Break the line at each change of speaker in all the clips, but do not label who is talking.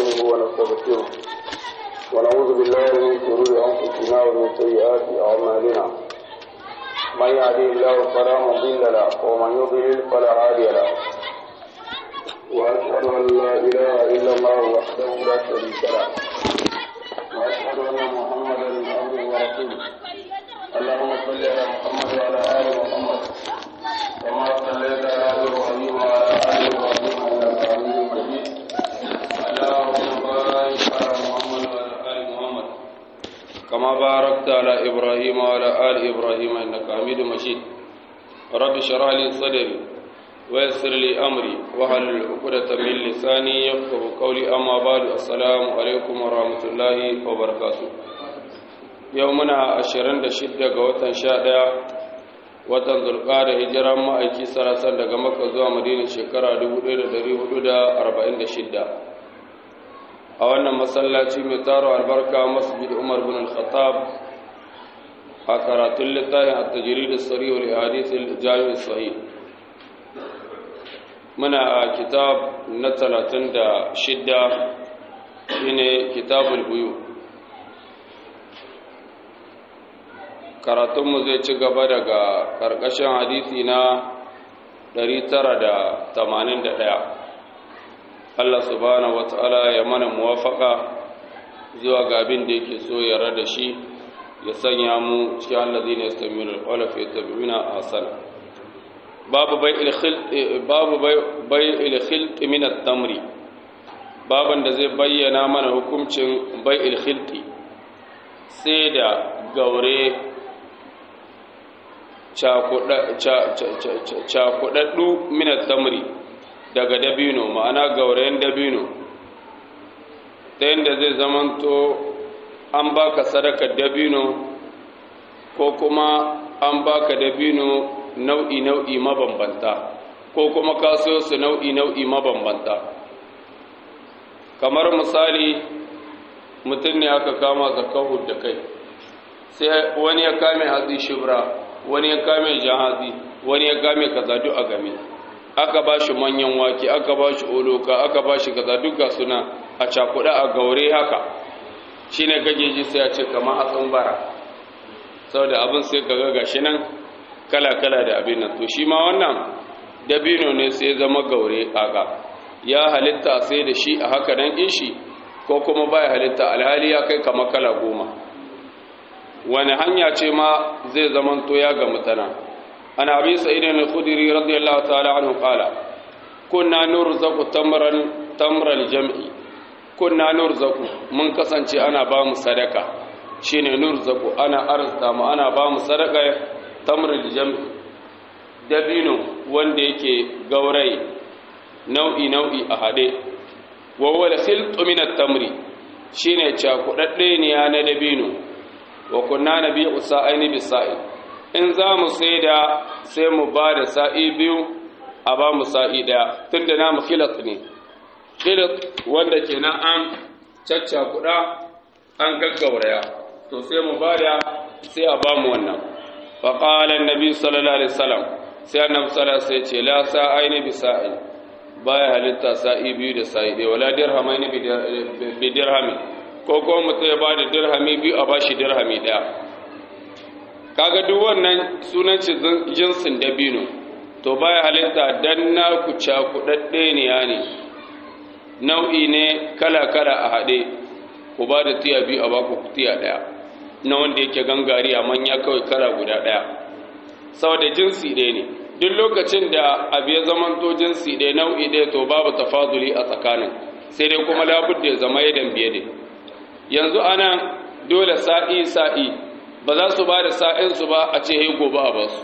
ونستعينه ونستغفره ونعوذ بالله من شرور أنفسنا ومن سيئات أعمالنا من يهدي الله فلا مضل له ومن يضلل فلا هادي له وأشهد أن لا إله إلا الله وحده لا شريك له وأشهد أن محمدا عبده ورسوله اللهم صل على محمد وعلى آل محمد كما صليت على إبراهيم وعلى آل إبراهيم إنك حميد مجيد اللهم بارك على محمد وعلى آل محمد كما باركت على إبراهيم وعلى آل إبراهيم إنك حميد مجيد رب اشرح لي صدري ويسر لي أمري واحلل عقدة من لساني يفقه قولي أما بعد السلام عليكم ورحمة الله وبركاته يومنا 26 ga watan 11 watan zulqa'ada hijiran ma'aiki sarasan daga makka zuwa madina shekara 1446 a wannan masallaci mai taro albarka masjid umar bin al-khattab a karatun littafin at-tajrid as-sarih wal hadith al-jami' sahih muna a kitab na 36 shine kitabul buyu karatunmu zai ci gaba daga ƙarƙashin hadisi na 981 Allah subhanahu wata'ala ya mana muwafaka zuwa ga abin da yake so ya rada shi ya sanya mu cikin allazi ne yastamiru al-qawla fi tabi'ina ahsana babu bai babu bai il-khilt min at-tamri baban da zai bayyana mana hukuncin bai il-khilti sai da gaure cakudaddu minat tamri daga dabino ma'ana gaurayen dabino ta yadda zai zamanto an baka sadakar dabino ko kuma an baka dabino nau'i-nau'i mabambanta ko kuma kaso su nau'i-nau'i mabambanta kamar misali mutum ne aka kama zakahu da kai sai wani ya kame hatsi shibra wani ya kame jahazi wani ya kame kaza duk a game aka ba shi manyan wake aka ba shi oloka aka ba shi kaza duka suna a cakuɗa a gaure haka shi ne kake ji sai a ce kamar hatsin bara saboda abin sai ka ga gashi nan kala-kala da abin nan to shi ma wannan dabino ne sai zama gaure kaka ya halitta sai da shi a haka nan ishi ko kuma baya halitta alhali ya kai kamar kala goma wani hanya ce ma zai zamanto ya ga mutana an abi sa'idin al-khudri radiyallahu ta'ala anhu qala kunna nurzaqu tamran tamral jam'i kunna nurzaqu mun kasance ana ba mu sadaka shine nurzaqu ana arzuta mu ana ba mu sadaka tamral jam'i dabino wanda yake gaurai nau'i nau'i a hade wa huwa al-khiltu min at-tamri shine cakudadde ne na dabino wa kunna nabi'u sa'aini bi sa'i in za mu saida sai mu ba da sa'i biyu a ba mu sa'i daya tunda namu khilat ne khilat wanda kenan an cacca kuda an gaggauraya to sai mu ba da sai a ba mu wannan fa qala annabi sallallahu alaihi wasallam sai annabi sallallahu alaihi ce la sa'aini bi sa'i baya halitta sa'i biyu da sa'i daya wala dirhamaini bi dirhami ko kuma mutum ya ba da dirhami biyu a bashi dirhami ɗaya kaga duk wannan sunan jinsin dabino to baya halitta dan na ku cakuɗaɗɗe ne ya ne nau'i ne kala-kala a haɗe ku ba da tiya biyu a baku tiya ɗaya na wanda yake gangari a manya kawai kala guda ɗaya saboda jinsi ɗaya ne duk lokacin da abu ya zamanto jinsi ɗaya nau'i ɗaya to babu tafaduli a tsakanin sai dai kuma labudda ya zama yadan biye ne yanzu ana dole sa'i sa'i ba za su ba da sa'insu ba a ce hei gobe a basu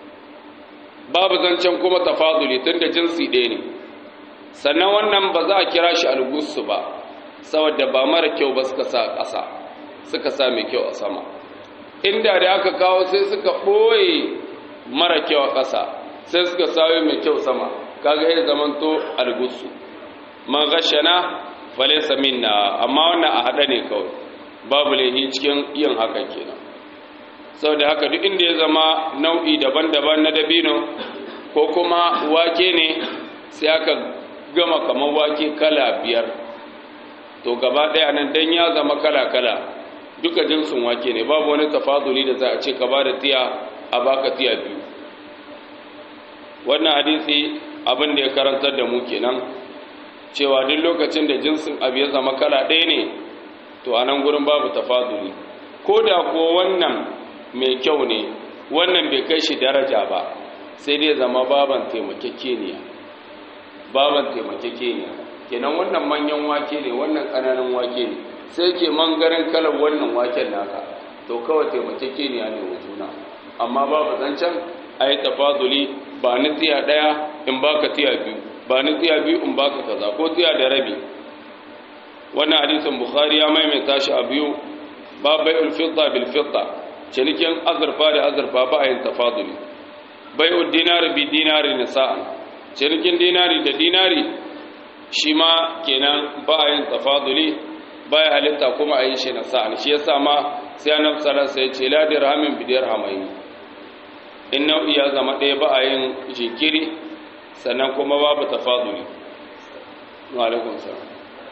babu zancen kuma tafaduli tun da jinsi ɗaya ne sannan wannan ba za a kira shi algusu ba saboda ba mara kyau ba suka sa ƙasa suka sa mai kyau a sama inda da aka kawo sai suka ɓoye mara kyau a ƙasa sai suka sayo mai kyau sama kaga ya zamanto algusu man gashana falaisa minna amma wannan a hada ne kawai babu laihi cikin yin hakan kenan saboda haka duk inda ya zama nau'i daban-daban na dabino ko kuma wake ne sai aka gama kamar wake kala biyar to gaba ɗaya nan dan ya zama kala-kala duka jinsin wake ne babu wani tafaduli da za a ce ka ba da tiya a baka tiya biyu wannan hadisi abin da ya karantar da mu kenan cewa duk lokacin da jinsin abu ya zama kala ɗaya ne to a nan gurin babu tafaduli ko da ko wannan mai kyau ne wannan bai kai shi daraja ba sai dai zama baban taimakekeniya baban taimakekeniya kenan wannan manyan wake ne wannan ƙananan wake ne sai ke mangaren kalar wannan waken naka to kawai taimakekeniya ne wa juna amma babu zancen a yi tafaduli ba ni tiya ɗaya in baka tiya biyu ba ni tiya biyu in baka kaza ko tiya da rabi wannan hadisin bukhari ya maimaita shi a biyu ba bai'ul fidda bil fidda cinikin azurfa da azurfa ba a yin tafaduli bai'ul dinari bi dinari nisa'an cinikin dinari da dinari shi ma kenan ba a yin tafaduli ba ya halitta kuma a yi shi nisa'an shi yasa ma sai annabi sallallahu alaihi wasallam ya ce la dirhamin bi dirhamaini in nau'i ya zama ɗaya ba a yin jinkiri sannan kuma babu tafaduli wa alaikum salam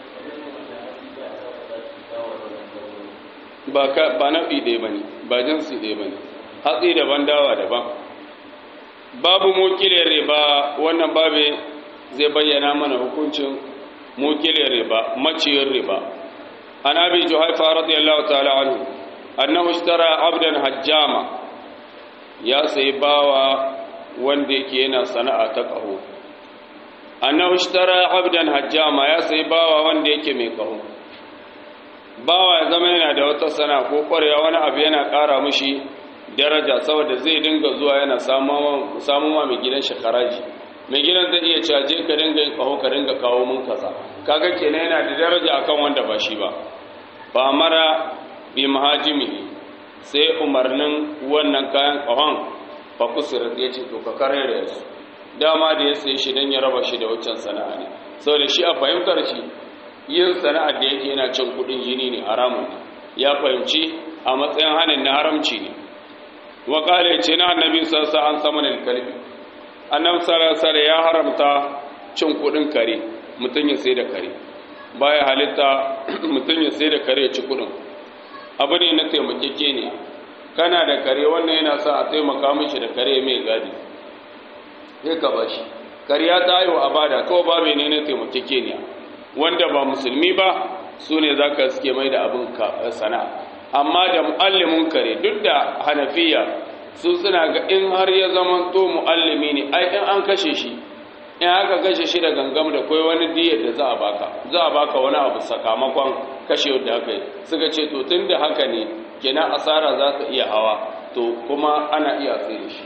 ba ka ba nau'i ɗaya bane ba jinsi ɗaya bane hatsi daban dawa daban babu mukilin riba wannan babe zai bayyana mana hukuncin mukilin riba maciyin riba an abi juhaifa radiyallahu ta'ala anhu annahu ishtara abdan hajjama ya sayi bawa wanda yake yana sana'a ta ƙaho annahu ishtara abdan hajjama ya sayi bawa wanda yake mai ƙaho bawa ya zama yana da wata sana'a ko ƙwarewa wani abu yana ƙara mushi daraja saboda zai dinga zuwa yana samun ma mai gidan shekaraji mai gidan zai iya caje ka dinga yin ƙaho ka dinga kawo mun kaza kaga kenan yana da daraja akan wanda ba shi ba ba mara bi mahajimihi sai umarnin wannan kayan ƙahon fakusirat ya ce to ka karere su dama da ya sai shi don ya raba shi da waccan sana'a ne sau da shi a fahimtar shi yin sana'ar da yake yana cin kudin jini ne haramun ne ya fahimci a matsayin hannun na haramci ne wa ƙale ce na annabi sassa an sama da kalbi annabi sarasar ya haramta cin kudin kare mutum ya sai da kare baya halitta mutum ya sai da kare ya ci kudin abu ne na taimakeke ne kana da kare wannan yana sa a taimaka mishi da kare mai gadi sai ka ba shi kariya ta haihu a bada kawai ba mai ne na taimakeke ne wanda ba musulmi ba su ne za ka suke mai da abin sana'a amma da mu'allimin kare duk da hanafiya su suna ga in har ya zama to mu'allimi ne ai in an kashe shi in aka kashe shi da gangam da kai wani diyar da za a baka za a baka wani abu sakamakon kashe da aka yi suka ce to tun da haka ne kenan asara za ta iya hawa to kuma ana iya sai da shi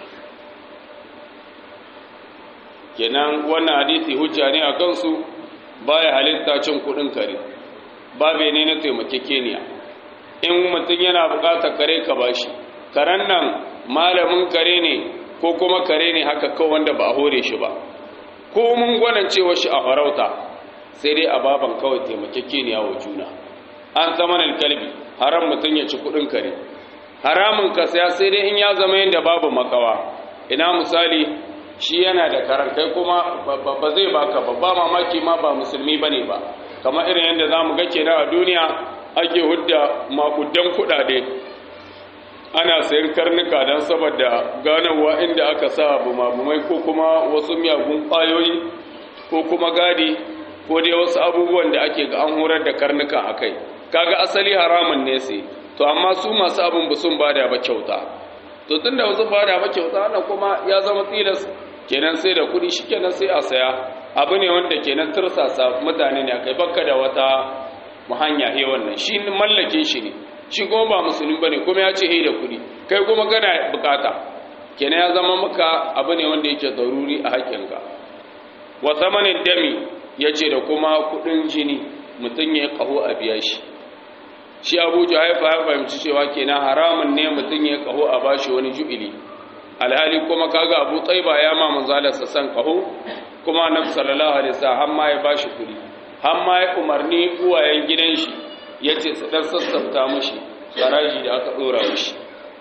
kenan wannan hadisi hujja ne a kansu baya halitta cin kudin kare babe ne na taimakekeniya in mutum yana bukatar kare ka bashi karen nan malamin kare ne ko kuma kare ne haka kawai wanda ba a hore shi ba ko mun gwanancewa shi a farauta sai dai a baban kawai taimakekeniya wa juna an zama kalbi haram mutum ya ci kudin kare haramun ka saya sai dai in ya zama yadda babu makawa ina misali shi yana da karan kai kuma ba zai baka babba mamaki ma ba musulmi bane ba kamar irin yadda zamu ga kenan a duniya ake hudda makudan kudade ana sayan karnuka don saboda ganawa inda aka sa bumabumai ko kuma wasu miyagun ƙwayoyi ko kuma gadi ko dai wasu abubuwan da ake ga an horar da karnuka a kai kaga asali haramun ne sai to amma su masu abin ba sun bada ba kyauta to tun da wasu bada ba kyauta wannan kuma ya zama tilas kenan sai da kuɗi shi kenan sai a saya abu ne wanda kenan tursasa mutane ne akai bakka da wata hanya he wannan shi mallakin shi ne shi kuma ba musulmi bane kuma ya ce he da kuɗi kai kuma kana bukata kenan ya zama maka abu ne wanda yake daruri a haƙƙinka wa samanin dami ya ce da kuma kuɗin jini mutum ya kaho a biya shi shi abuja haifa ya fahimci cewa kenan haramun ne mutum ya kaho a bashi wani ju'ili alhali kuma kaga abu tsaiba ya ma manzalarsa san kaho kuma annabi sallallahu alaihi wasallam har ma ya bashi kuɗi har ma ya umarni uwayen gidan shi yace su dan sassafta mishi garaji da aka dora mishi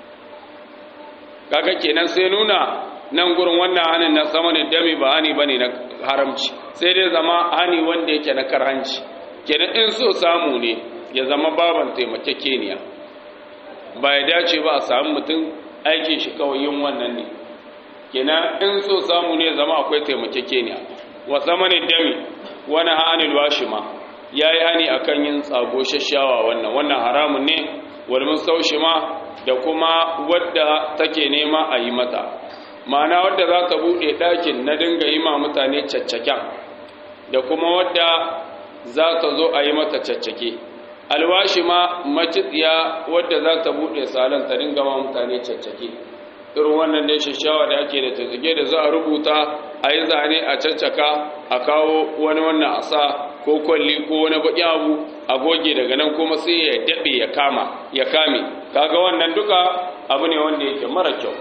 kaga kenan sai nuna nan gurin wannan hanin na sama ne dami ba hani bane na haramci sai dai zama hani wanda yake na karhanci kenan in so samu ne ya zama baban taimakekeniya ba ya dace ba a samu mutum aikin shi kawai yin wannan ne kenan in so samu ne zama akwai taimakekeniya wa zamanin dami wani hannun washima ya yi hani a kan yin tsago shashawa wannan wannan haramun ne walmin saushima da kuma wadda take nema a yi mata ma'ana wadda za ta buɗe ɗakin na dinga yi ma mutane caccaken da kuma wadda za ta zo a yi mata caccake alwashi ma macitsiya wadda za ta buɗe salon ta dinga ma mutane caccake irin wannan dai shashawa da ake da tazzage da za a rubuta a yi zane a caccaka a kawo wani wannan asa ko kwalli ko wani baƙi abu a goge daga nan kuma sai ya daɓe ya kama ya kame kaga wannan duka abu ne wanda yake mara kyau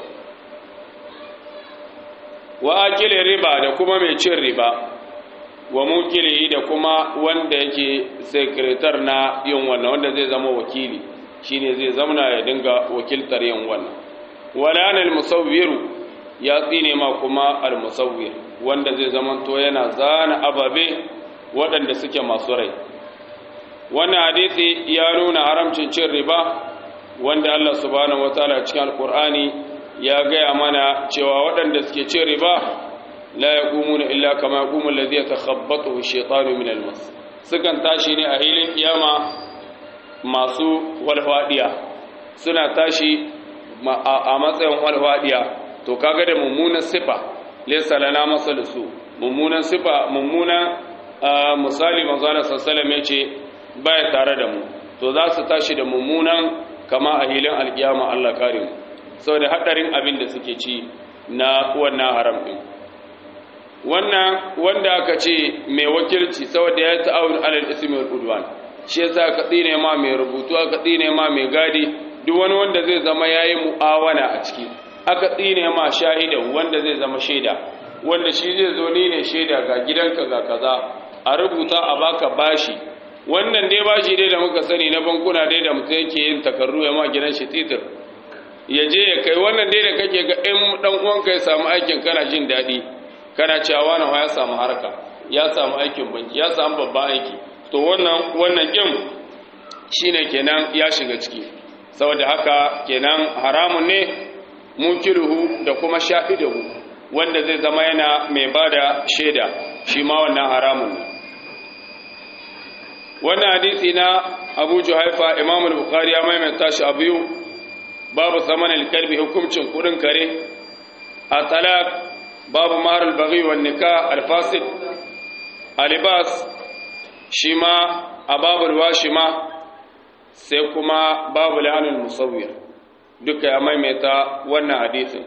wa akile riba da kuma mai cin riba wa mukili da kuma wanda yake sekretar na yin wannan wanda zai zama wakili shine zai zamana ya dinga wakiltar yin wannan wala al musawwiru ya tsine ma kuma al musawwir wanda zai zama to yana zana ababe waɗanda suke masu rai wannan hadisi ya nuna haramcin cin riba wanda Allah subhanahu wataala cikin alqur'ani ya gaya mana cewa waɗanda suke cin riba la yaqumuna illa kama yaqumu alladhi yatakhabbathu ash-shaytanu min al-mas sukan tashi ne a hilin kiyama masu walfadiya suna tashi a matsayin walfadiya to kaga da mummunan sifa laysa lana masalusu mummunan sifa mummunan misali manzo Allah sallallahu alaihi yace baya tare da mu to za su tashi da mummunan kama a hilin alkiyama Allah kare mu saboda hadarin abin da suke ci na wannan haram din wannan wanda aka ce mai wakilci saboda ya ta'awun alal ismi wal udwan shi yasa ka tsine ma mai rubutu aka tsine ma mai gadi duk wani wanda zai zama yayi mu'awana a ciki aka tsine ma shahidan wanda zai zama shaida wanda shi zai zo ni ne shaida ga gidanka ga kaza a rubuta a baka bashi wannan dai bashi dai da muka sani na bankuna dai da mutum yake yin takarru ya ma gidan shi titir ya je ya kai wannan dai da kake ga in dan uwanka ya samu aikin kana jin daɗi kana cewa wani ya samu harka ya samu aikin banki ya samu babban aiki to wannan wannan kin shine kenan ya shiga ciki saboda haka kenan haramun ne munkiruhu da kuma shahidahu wanda zai zama yana mai bada shaida shi ma wannan haramun ne wannan hadisi na Abu Juhaifa Imam al-Bukhari ya maimaita shi a biyu babu saman al-kalbi hukuncin kudin kare a talaq babu mahar al-baghi wan nikah al-fasid alibas shi ma a babu al-washima sai kuma babu la'anul musawwir duka ya maimaita wannan hadisin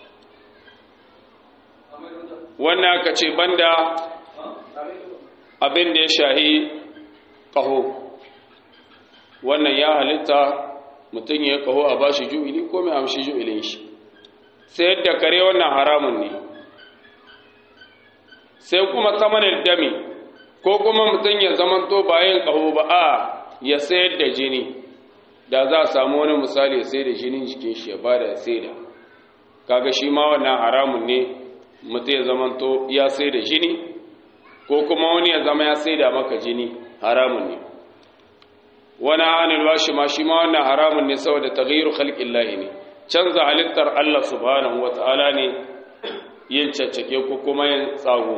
wannan aka ce banda abin da ya shahi ƙaho wannan ya halitta mutum ya ƙaho a ba shi ju'ili ko mai amshi ju'ilin shi sai yadda kare wannan haramun ne sai kuma samanin dami ko kuma mutum ya zamanto bayan ƙaho ba a ya sayar da jini da za a samu wani misali sai da jinin jikin shi ya bada sai da kaga shi ma wannan haramun ne mutum ya zamanto ya sai da jini ko kuma wani ya zama ya sai da maka jini haramun ne wani hannun washi ma shi ma wannan haramun ne saboda taghayru khalqillahi ne canza halittar Allah subhanahu wata'ala ne yin caccake ko kuma yin tsago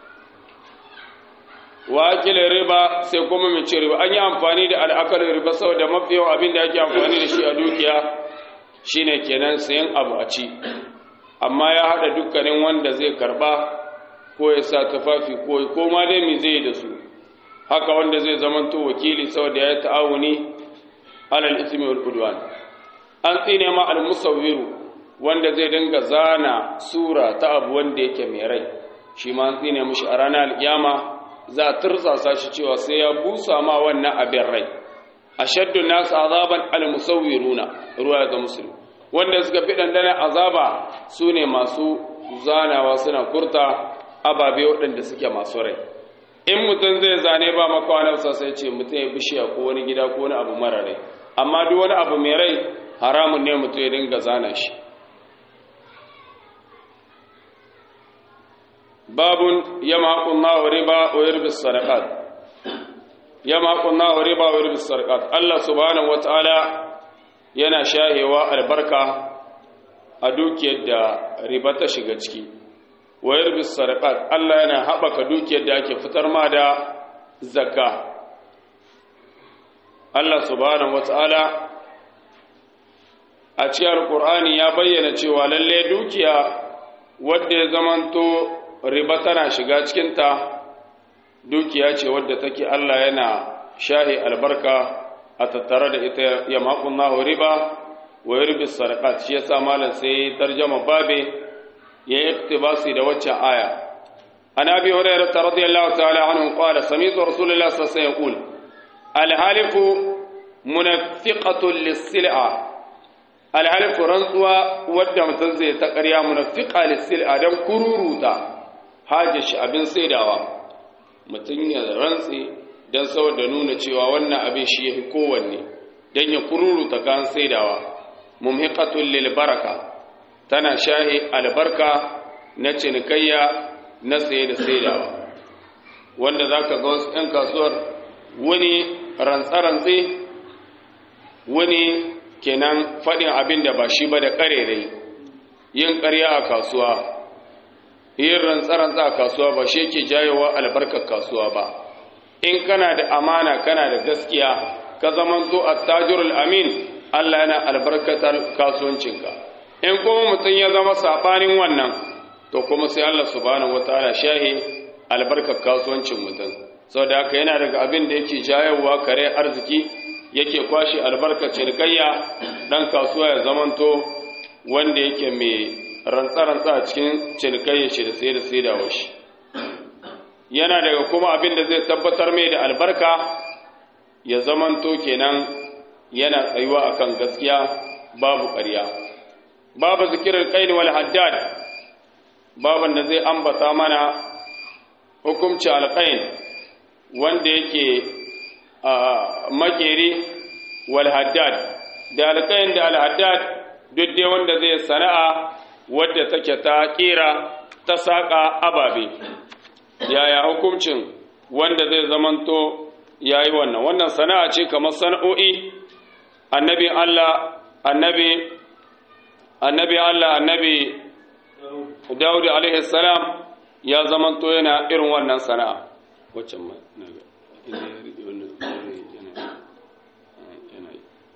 wakilin riba sai kuma mai ce riba an yi amfani da al'akalin riba saboda mafi yawan abin da ake amfani da shi a dukiya shine kenan sayan abu a ci amma ya haɗa dukkanin wanda zai karba ko ya sa tufafi ko ko ma dai me zai da su haka wanda zai zamanto wakili saboda ya ta'awuni alal ismi wal udwan an tsine ma al musawwiru wanda zai dinga zana sura ta abu wanda yake mai rai shi ma an tsine mishi a ranar alkiyama za a tursasa shi cewa sai ya busa ma wannan abin rai ashaddu nas azaban al musawwiruna ruwa ga muslim wanda suka fi dandana azaba sune masu zanawa suna kurta ababe waɗanda suke masu rai in mutum zai zane ba makawanarsa sai ce mutum ya bishiya ko wani gida ko wani abu mara rai amma duk wani abu mai rai haramun ne mutum ya dinga zana shi babun yama haƙun wa riba wa yurbi sadaqat ya maƙunna riba wa ribis sarƙat Allah subhanahu wata'ala yana shahewa albarka a dukiyar da riba ta shiga ciki wa ribis sarƙat Allah yana haɓaka dukiyar da ake fitar ma da zakka Allah subhanahu wata'ala a cikin alƙur'ani ya bayyana cewa lalle dukiya wadda ya zamanto riba tana shiga cikinta dukiya ce wadda take Allah yana shahi albarka a tattare da ita ya makon nahu riba wa yurbi sadaqat shi yasa malam sai tarjama babe ya iktibasi da waccan aya an abi hurairah radiyallahu ta'ala anhu qala sami'tu rasulullahi sallallahu alaihi wasallam yaqul al halifu munafiqatun lis-sil'a al halifu rantsuwa wadda mutum zai ta ƙarya munafiqa lis-sil'a dan kururuta hajjashi abin saidawa mutum ya rantsi don saboda nuna cewa wannan abin shi ya fi kowanne don ya kururuta kan saidawa mumhiqatul lil baraka tana shahi albarka na cinikayya na saye da saidawa wanda zaka ga wasu 'yan kasuwar wani rantsa-rantsi wani kenan faɗin abin da ba shi ba da ƙarerai yin ƙarya a kasuwa yin rantsa-rantsa a kasuwa ba shi yake jayowa albarkar kasuwa ba in kana da amana kana da gaskiya ka zaman zo a tajirul amin Allah yana albarkatar kasuwancinka in kuma mutum ya zama saɓanin wannan to kuma sai Allah subhanahu wataala shahi albarkar kasuwancin mutum saboda haka yana daga abin da yake jayowa kare arziki yake kwashe albarkar cinikayya dan kasuwa ya zamanto wanda yake mai rantsa-rantsa a cikin cinikayya shi da sai da sai da shi yana daga kuma abin da zai tabbatar mai da albarka ya zamanto kenan yana tsayuwa akan gaskiya babu ƙarya babu zikirar qain wal haddad baban da zai ambata mana hukumci alqain wanda yake makeri wal haddad da alqain da al haddad duk dai wanda zai sana'a wadda take ta kira ta saka ababe yaya hukuncin wanda zai zamanto yayi wannan wannan sana'a ce kamar sana'o'i annabi Allah annabi annabi Allah annabi Dawud alaihi salam ya zamanto yana irin wannan sana'a wacce ma naga inda ya rike wannan yana yana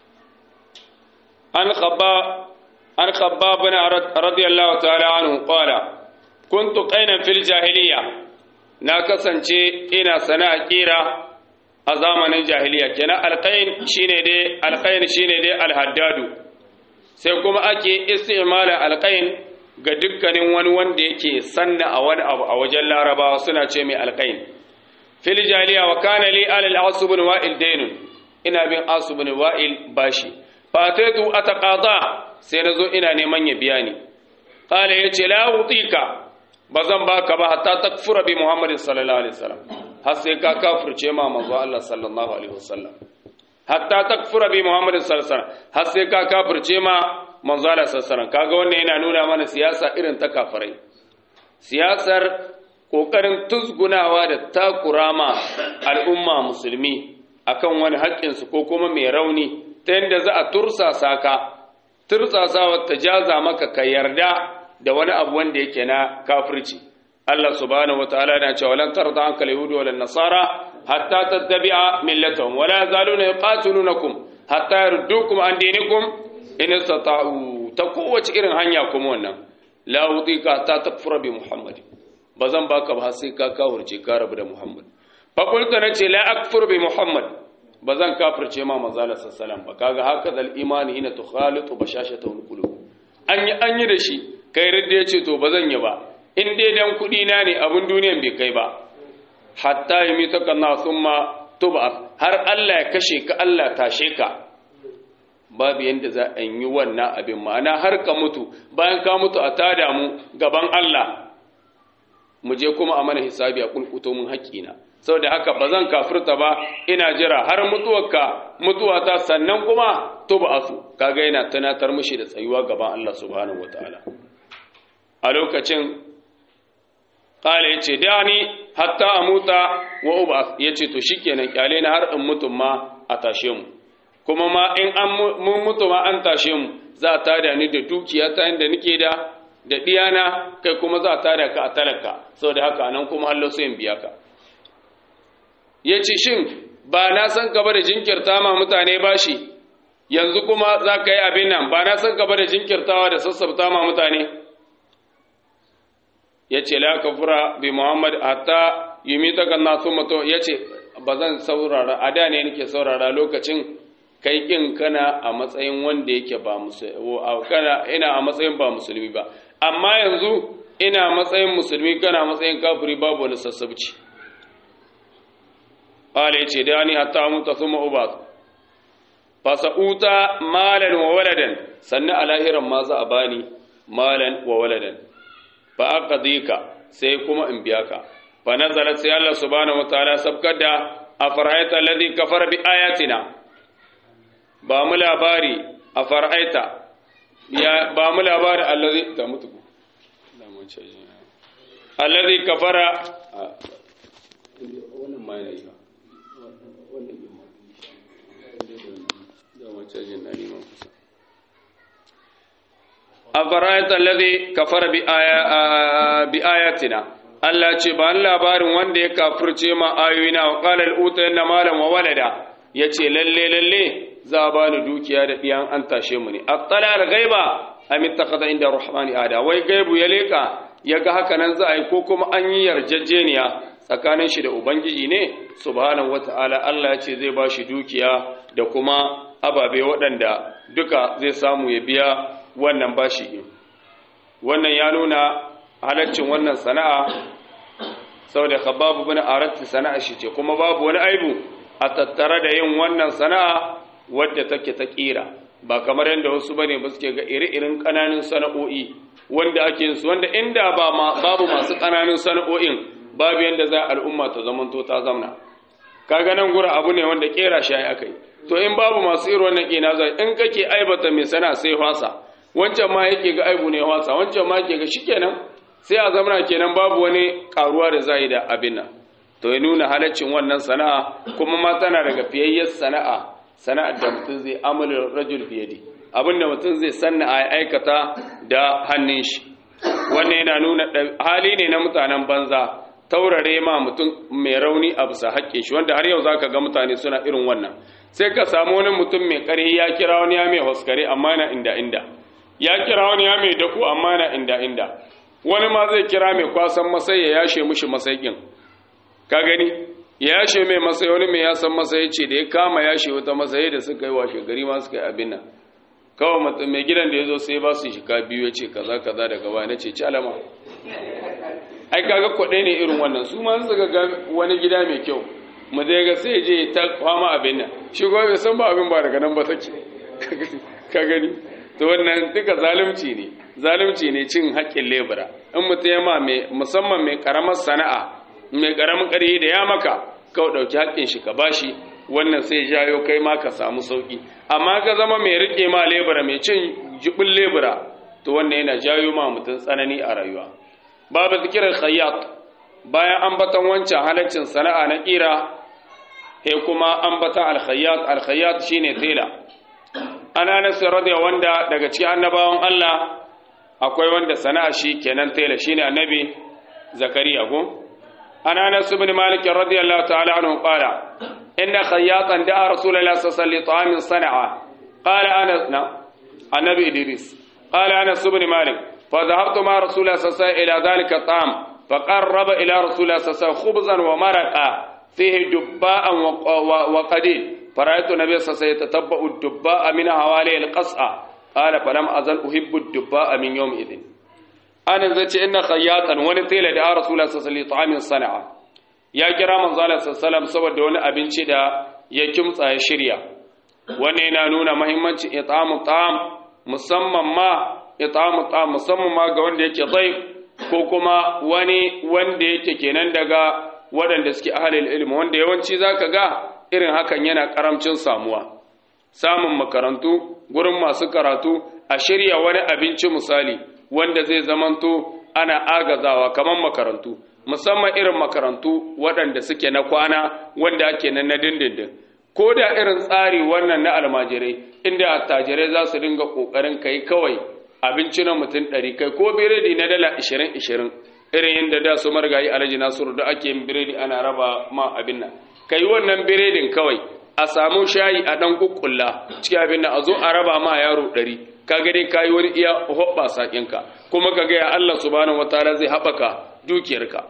an khabba an khabba bin radiyallahu ta'ala anhu qala kuntu qainan fil jahiliya na kasance ina sana'a kira a zamanin jahiliya kenan alqain shine dai alqain shine dai alhaddadu sai kuma ake istimala alqain ga dukkanin wani wanda yake sanna a wani abu a wajen larabawa suna ce mai alqain fil jahiliya wa kana li al asub bin wa'il daynun ina bin asub bin wa'il bashi fataitu ataqada sai nazo ina neman ya biya ni qala yace la utika bazan baka ba hatta takfura bi muhammadin sallallahu alaihi wasallam har sai ka kafirce ma manzo Allah sallallahu alaihi wasallam hatta takfura bi muhammadin sallallahu alaihi wasallam har sai ka kafirce ma manzo Allah sallallahu alaihi wasallam kaga wannan yana nuna mana siyasa irin ta kafirai siyasar kokarin tuzgunawa da takurama al'umma musulmi akan wani haƙƙinsu ko kuma mai rauni ta yadda za a tursasa ka tursasawa ta jaza maka ka yarda da wani abu wanda yake na kafirci Allah subhanahu wataala yana cewa lan tarda anka al-yahud wal nasara hatta tattabi'a millatahum wala yazaluna yuqatilunakum hatta yardukum an dinikum in istata'u ta kowace irin hanya kuma wannan la udika ta takfura bi muhammad bazan baka ba sai ka kawurce ka rabu da muhammad fa qultu nace la akfur bi muhammad ba zan kafirce ma manzala sallallahu ba kaga haka zal imani ina tukhalitu bashashatahu qulub an yi an yi da shi kai ridda yace to ba zan yi ba in dai dan kudi na ne abun duniyan bai kai ba hatta yamitaka na summa tuba har Allah ya kashe ka Allah tashe ka babu yanda za a yi wannan abin ma'ana har ka mutu bayan ka mutu a tada mu gaban Allah mu je kuma a mana hisabi a kulkuto mun haƙƙina saboda haka ba zan kafirta ba ina jira har mutuwarka mutuwata sannan kuma tuba asu kaga yana tunatar mushi da tsayuwa gaban Allah subhanahu wataala a lokacin qala yace dani hatta amuta wa ub'ath yace to shikenan kyale na har in mutum ma a tashe mu kuma ma in an mun mutu ma an tashe mu za a tada ni da dukiya ta inda nake da da diyana kai kuma za a tada ka a talaka saboda haka nan kuma Allah sai in biya ka yace shin ba na san ka ba da jinkirta ma mutane bashi yanzu kuma za ka yi abin nan ba na san ka ba da jinkirtawa da sassabta ma mutane yace la kafura bi muhammad hatta yumitaka nasu mutu yace ba zan saurara a da ne nake saurara lokacin kai kin kana a matsayin wanda yake ba musulmi kana ina a matsayin ba musulmi ba amma yanzu ina matsayin musulmi kana matsayin kafiri babu wani sassabci qala yace da ni hatta muta thumma ubat fa sa'uta malan wa waladan sannan a lahiran ma za a bani malan wa waladan fa aqdika sai kuma in biya ka fa nazalat sai Allah subhanahu wa ta'ala sabkar da afara'aita alladhi kafara bi ayatina ba mu labari a far'aita ya ba mu labari allazi ta mutu da mun ce allazi kafara wannan mai ne wannan ne ma da mun ce jin dani mun kusa afara'aita allazi kafara bi aya bi ayatina Allah ce ba labarin wanda ya kafirce ma ayoyina wa qala al-utayanna malan wa walada yace lalle lalle za a bani dukiya da ɗiyan an tashe mu ne attala al-ghaiba am ittakhadha inda rahmani ada wai gaibu ya leka yaga haka nan za a yi ko kuma an yi yarjejeniya tsakanin shi da ubangiji ne subhanahu wata'ala Allah ya ce zai ba shi dukiya da kuma ababe waɗanda duka zai samu ya biya wannan bashi wannan ya nuna halaccin wannan sana'a saboda khabbab ibn arat sana'a shi ce kuma babu wani aibu a tattare da yin wannan sana'a wadda take ta kira ba kamar yadda wasu bane ba suke ga iri-irin kananun sana'o'i wanda ake yin su wanda inda ba babu masu kananun sana'o'in babu yadda za al'umma ta zamanto ta zamna kaga nan gura abu ne wanda kera shi ai akai to in babu masu irin wannan kina za in kake aibata mai sana sai hwasa wancan ma yake ga aibu ne hwasa wancan ma yake ga shikenan sai a zamana kenan babu wani karuwa da zai da abin nan to ya nuna halaccin wannan sana'a kuma ma tana daga fiyayyar sana'a sana'ar da mutum zai amala rajul biyadi abinda mutum zai sanna a aikata da hannun shi wannan yana nuna hali ne na mutanen banza taurare ma mutum mai rauni a bisa haƙƙe shi wanda har yau zaka ga mutane suna irin wannan sai ka samu wani mutum mai ƙarfi ya kira wani ya mai hoskare amma na inda inda ya kira wani ya mai dako amma na inda inda wani ma zai kira mai kwasan masai ya yashe mushi masaikin ka gani ya yashe mai masai wani mai yasan masai ce da ya kama yashe wata masai da suka yi washe gari ma suka yi abin nan kawai mai gidan da ya zo sai ba su shika biyu ya ce kaza kaza daga baya na ce ci alama ai kaga kwaɗe ne irin wannan su ma suka ga wani gida mai kyau mu dai ga sai je ta kwama abin nan shi kuma bai san ba abin ba daga nan ba take ka gani to wannan duka zalunci ne zalunci ne cin haƙƙin lebura in mutum ya ma mai musamman mai karamar sana'a mai karamin ƙarfi da ya maka kawai ɗauki haƙƙin shi ka bashi wannan sai jayo kai ma ka samu sauƙi amma ka zama mai riƙe ma lebura mai cin jibin lebura to wannan yana jayo ma mutum tsanani a rayuwa babu zikirar khayyat bayan ambatan wancan halaccin sana'a na ƙira he kuma ambatan alkhayyat alkhayyat shine tela ana nasu radiya wanda daga cikin annabawan Allah akwai wanda sana'a shi kenan tela shine annabi zakariya ko عن انس بن مالك رضي الله تعالى عنه قال ان خياطا دعا رسول الله صلى الله عليه وسلم لطعام صنعه قال انس نعم النبي ادريس قال انس بن مالك فذهبت مع رسول الله صلى الله عليه وسلم الى ذلك الطعام فقرب الى رسول الله صلى الله عليه وسلم خبزا ومرقا فيه دباء وقديد فرأيت النبي صلى الله عليه وسلم يتتبع الدباء من حوالي القصعة قال فلم أزل أحب الدباء من يومئذ ana zace inna khayyatan wani tela da rasulullah sallallahu alaihi wasallam sana'a ya kira manzo Allah sallallahu saboda wani abinci da ya kimtsa ya shirya wannan yana nuna muhimmancin it'amu ta'am musamman ma it'amu ta'am musamman ma ga wanda yake dhaif ko kuma wani wanda yake kenan daga waɗanda suke ahlul ilmi wanda yawanci zaka ga irin hakan yana karamcin samuwa samun makarantu gurin masu karatu a shirya wani abinci misali wanda zai zamanto ana agazawa kamar makarantu musamman irin makarantu waɗanda suke na kwana wanda ake nan na dindindin ko da irin tsari wannan na almajirai inda attajirai za su dinga ƙoƙarin kai kawai abinci na mutum ɗari kai ko biredi na dala ishirin ishirin irin yadda da su margayi alhaji nasiru da ake yin biredi ana raba ma abin nan kai wannan biredin kawai a samu shayi a ɗan kukkulla cikin abin nan a zo a raba ma yaro ɗari kaga dai kayi wani iya hoɓɓa saƙinka kuma ka gaya Allah subhanahu wataala zai haɓaka dukiyarka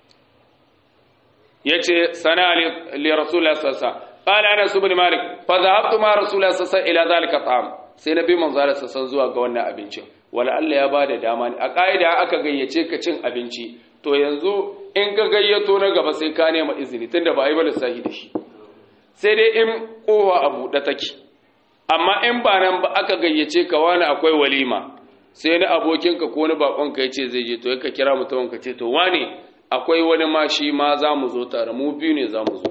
yace sana li rasulullah sallallahu qala anas ibn malik fa dhahabtu ma rasulullah sallallahu ila zalika ta'am sai nabi manzo Allah sallallahu zuwa ga wannan abincin wala Allah ya bada dama ne a kaida aka gayyace ka cin abinci to yanzu in ka gayyato na gaba sai ka nema izini tunda ba ai ba lissahi da shi sai dai in kowa a buɗe take amma in ba nan ba aka gayyace ka wani akwai walima sai na abokinka ko wani bakonka ya ce zai je to ka kira mutumin ka ce to wane akwai wani ma shi ma za mu zo tare mu biyu ne za mu zo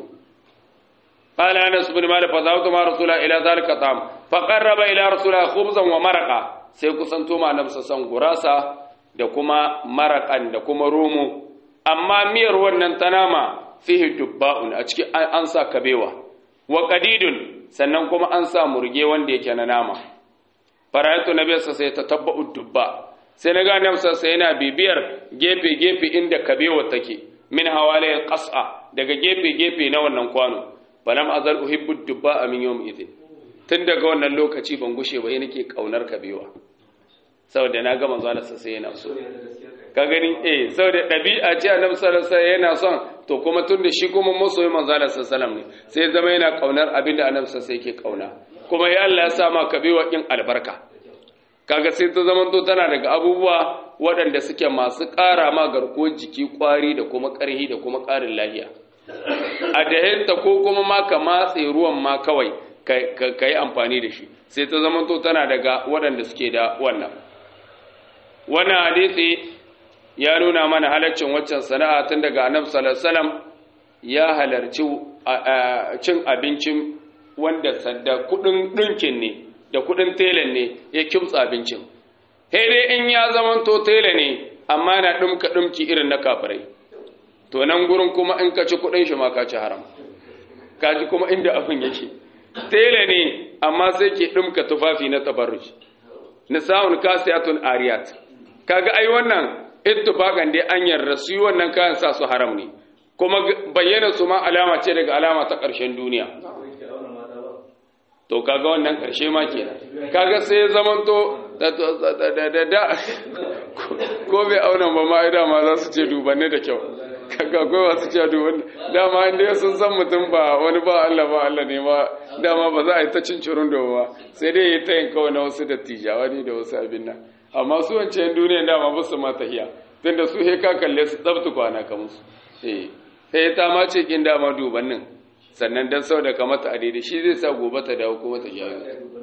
قال انس بن مالك فذهبت مع رسول الله الى ذلك الطعام فقرب الى رسول الله خبزا ومرقا sai kusanto ma annabi san gurasa da kuma marakan da kuma romo amma miyar wannan ta nama fihi dubba'un a cikin an sa kabewa wa qadidun sannan kuma an sa murge wanda yake na nama farayatu nabi sai ta tabba'u dubba sai na ga annabi sai yana bibiyar gefe gefe inda kabewa take min hawalai qas'a daga gefe gefe na wannan kwano falam azal uhibbu dubba min yawm idin tun daga wannan lokaci ban gushe ba nake kaunar kabewa saboda na ga manzo Allah sai yana so ka gani eh saboda dabi'a ce annabi sallallahu alaihi yana son to kuma tun da shi kuma masoyi manzo Allah sallallahu ne sai zama yana kaunar abinda annabi sallallahu yake kauna kuma ya Allah ya sa ma kabewa kin albarka kaga sai ta zama to tana daga abubuwa waɗanda suke masu ƙara ma garkuwar jiki ƙwari da kuma ƙarhi da kuma ƙarin lafiya a dahinta ko kuma ma ka matse ruwan ma kawai ka yi amfani da shi sai ta zama to tana daga waɗanda suke da wannan wannan hadisi ya nuna mana halaccin waccan sana'a tun daga annabi sallallahu alaihi wasallam ya halarci cin abincin wanda da kudin dinkin ne da kudin telan ne ya kimtsa abincin sai dai in ya zama to tela ne amma na dumka dumki irin na kafirai to nan gurin kuma in ka ci kudin shi ma ka ci haram ka ji kuma inda abin yake tela ne amma sai ke dumka tufafi na tabarruj nisa'un kasiyatun ariyat kaga ai wannan ittifaqan dai an yarda su wannan kayan sa su haram ne kuma bayyana su ma alama ce daga alama ta ƙarshen duniya to kaga wannan ƙarshe ma kenan kaga sai ya zamanto da da ko bai auna ba ma ida ma za su ce dubanne da kyau kaga akwai masu ce dubanne dama inda sun san mutum ba wani ba Allah ba Allah ne ma dama ba za a yi ta cin cirun da ba sai dai ya tayin kawai na wasu dattijawa ne da wasu abin nan amma su wancan duniya dama ba su ma tahiya tunda su he ka kalle su tsabtu kwana ka musu eh sai ta ma ce kin dama dubannin sannan dan sau da ka mata a daidai shi zai sa gobe ta dawo kuma ta jawo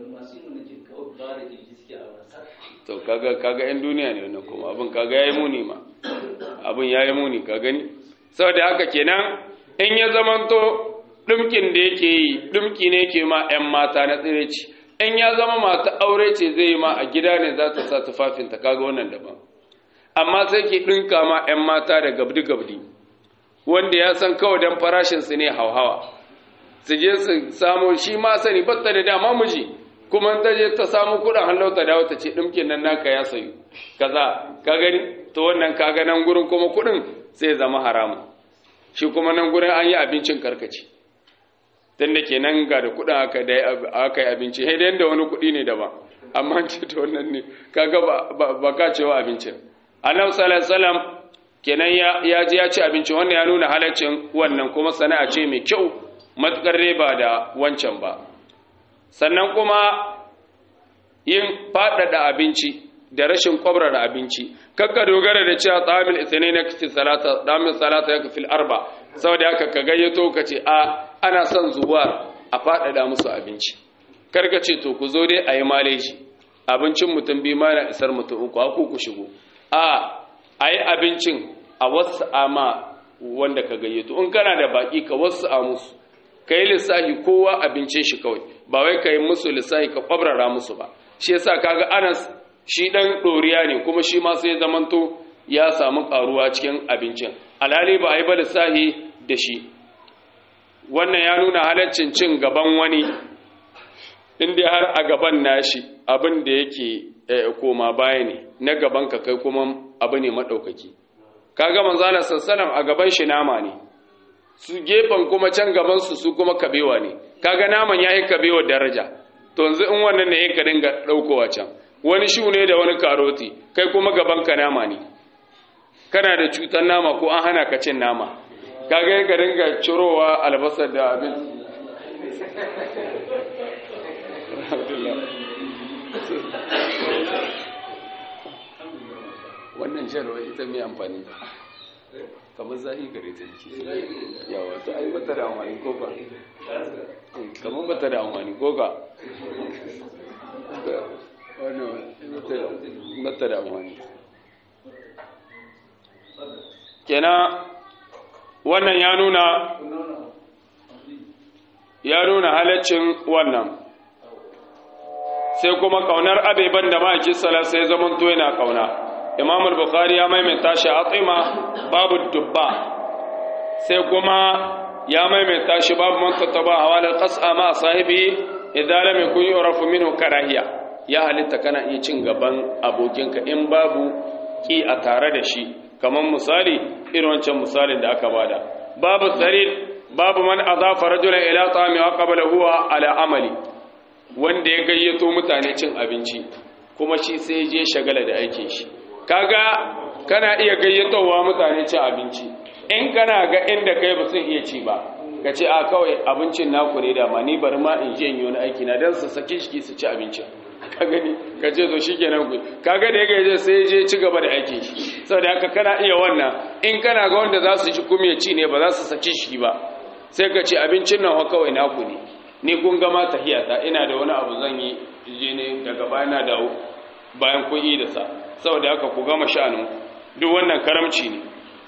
to kaga kaga yan duniya ne wannan kuma abin kaga yayi muni ma abin yayi muni ka gani saboda haka kenan in ya zamanto dumkin da yake yi dumki ne yake ma yan mata na tsireci in ya zama mata aure ce zai yi ma a gida ne za ta sa tufafinta kaga wannan daban amma sai ke ɗinka ma 'yan mata da gabdi-gabdi wanda ya san kawai don farashinsu ne hauhawa su je su samu shi ma sani batta da dama miji kuma ta je ta samu kuɗin hallauta da wata ce ɗinkin nan naka ya sayu kaza ka gani to wannan kaga nan gurin kuma kuɗin sai zama haramu shi kuma nan gurin an yi abincin karkaci tun da ke nan ga da kudin aka yi abinci sai da yadda wani kudi ne daban amma ce ta wannan ne kaga ba ka cewa abincin annabi sallallahu alaihi kenan ya ji ya ci abinci wannan ya nuna halaccin wannan kuma sana'a ce mai kyau matukar ba da wancan ba sannan kuma yin faɗaɗa abinci da rashin kwabrara abinci kakka dogara da cewa tsamil isnai na kici salata damin salata ya kafil arba saboda haka ka gayyato ka ce a ana son zuwa a faɗaɗa musu abinci karka ce to ku zo dai a yi maleji abincin mutum biyu ma na isar mutum uku haku ku shigo a a yi abincin a wasu ama wanda ka gayyato in kana da baki ka wasu a musu ka yi lissafi kowa abincin shi kawai ba wai ka yi musu lissafi ka kwabrara musu ba shi yasa kaga anas shi dan ɗoriya ne kuma shi ma sai zamanto ya samu karuwa cikin abincin alhali ba a yi ba lissahi da shi wannan ya nuna halaccin cin gaban wani inda har a gaban nashi abin da yake koma baya ne na gaban ka kai kuma abu ne maɗaukaki kaga manzala sassalam a gaban shi nama ne su gefen kuma can gaban su su kuma kabewa ne kaga naman ya yi kabewa daraja to yanzu in wannan ne ya ka dinga ɗaukowa can wani shu ne da wani karoti kai kuma gaban ka nama ne kana da cutar nama ko an hana ka cin nama kaga ka dinga cirowa albasar da abin wannan jarwa ita mai amfani kamar zahi gare ta jiki yawa ta ai bata da amfani ko ka kamar bata da amfani ko ka wannan bata da amfani kenan wannan ya nuna ya nuna halaccin wannan sai kuma kaunar abeban da ma'aikin sala sai zaman to yana kauna imam al-bukhari ya maimaita shi atima babu dubba sai kuma ya maimaita shi babu man tattaba hawala qas'a ma sahibi idan lam yakun yurafu minhu karahiya ya halitta kana iya cin gaban abokinka in babu ki a tare da shi kamar misali irin wancan misalin da aka bada babu sarid babu man azafa rajulan ila ta'ami wa qabla huwa ala amali wanda ya gayyato mutane cin abinci kuma shi sai je shagala da aikin shi kaga kana iya gayyatowa mutane cin abinci in kana ga inda kai ba sun iya ci ba ka ce a kawai abincin naku ne da ma ni bari ma in je in yi wani aiki na don su saki shi su ci abincin ka gani ka ce zo shi kenan ku kaga da ya gaje sai je ci gaba da aikin shi saboda haka kana iya wannan in kana ga wanda za su ci kuma ya ci ne ba za su saki shi ba sai ka ce abincin nan kawai naku ne ni kun gama tahiyata ina da wani abu zan yi je ne daga bayan na dawo bayan kun yi da sa saboda haka ku gama sha'anin duk wannan karamci ne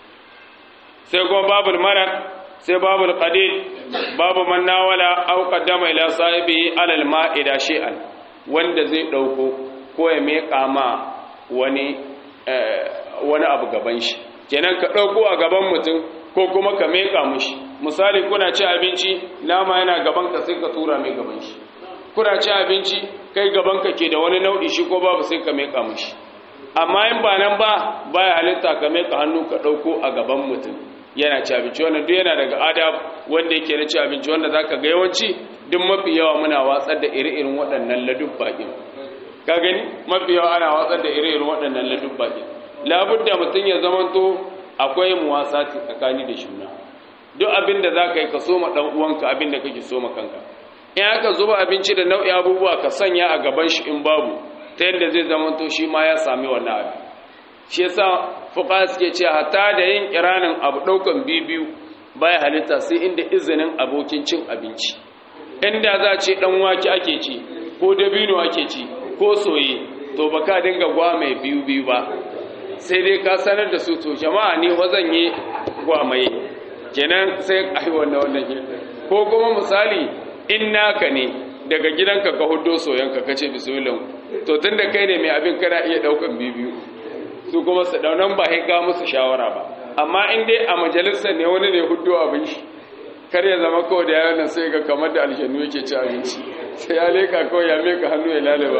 sai kuma babul marar sai babul qadid babu man nawala aw qaddama ila sahibi alal ma'ida shay'an wanda zai dauko ko ya meka ma wani wani abu gaban shi kenan ka dauko a gaban mutum ko kuma ka meka mushi misali kuna ci abinci nama yana gaban ka sai ka tura mai gaban shi kuna ci abinci kai gaban ka ke da wani nau'i shi ko babu sai ka meka mushi amma in ba nan ba baya halitta ka meka hannu ka dauko a gaban mutum yana ci abinci wannan duk yana daga adab wanda yake na ci abinci wanda zaka ga yawanci duk mafi yawa muna watsar da ire-iren waɗannan ladubba din ka gani mafi yawa ana watsar da ire-iren waɗannan ladubba din labudda mutum ya zamanto akwai muwasati tsakani da juna duk abin da zaka yi ka soma dan uwanka abin da kake soma kanka in aka zuba abinci da nau'i abubuwa ka sanya a gaban shi in babu ta yadda zai zamanto shi ma ya sami wannan abin shi yasa fuqa suke cewa hatta da yin kiranin abu daukan bibiyu baya halitta sai inda izinin abokin cin abinci inda za ce dan wake ake ci ko dabino ake ci ko soye to baka dinga gwa mai biyu biyu ba sai dai ka sanar da su to jama'a ne wazan yi gwa mai kenan sai ai wannan wannan ko kuma misali in naka ne daga gidanka ka hudo soyanka kace bismillah to tunda kai ne mai abin kana iya daukan bibiyu su kuma su daunan ba sai ga musu shawara ba amma in dai a majalisar ne wani ne hudu abin shi kar ya zama kawai da yawan nan sai ga kamar da aljannu yake ci abinci sai ya leka kawai ya meka hannu ya lalaba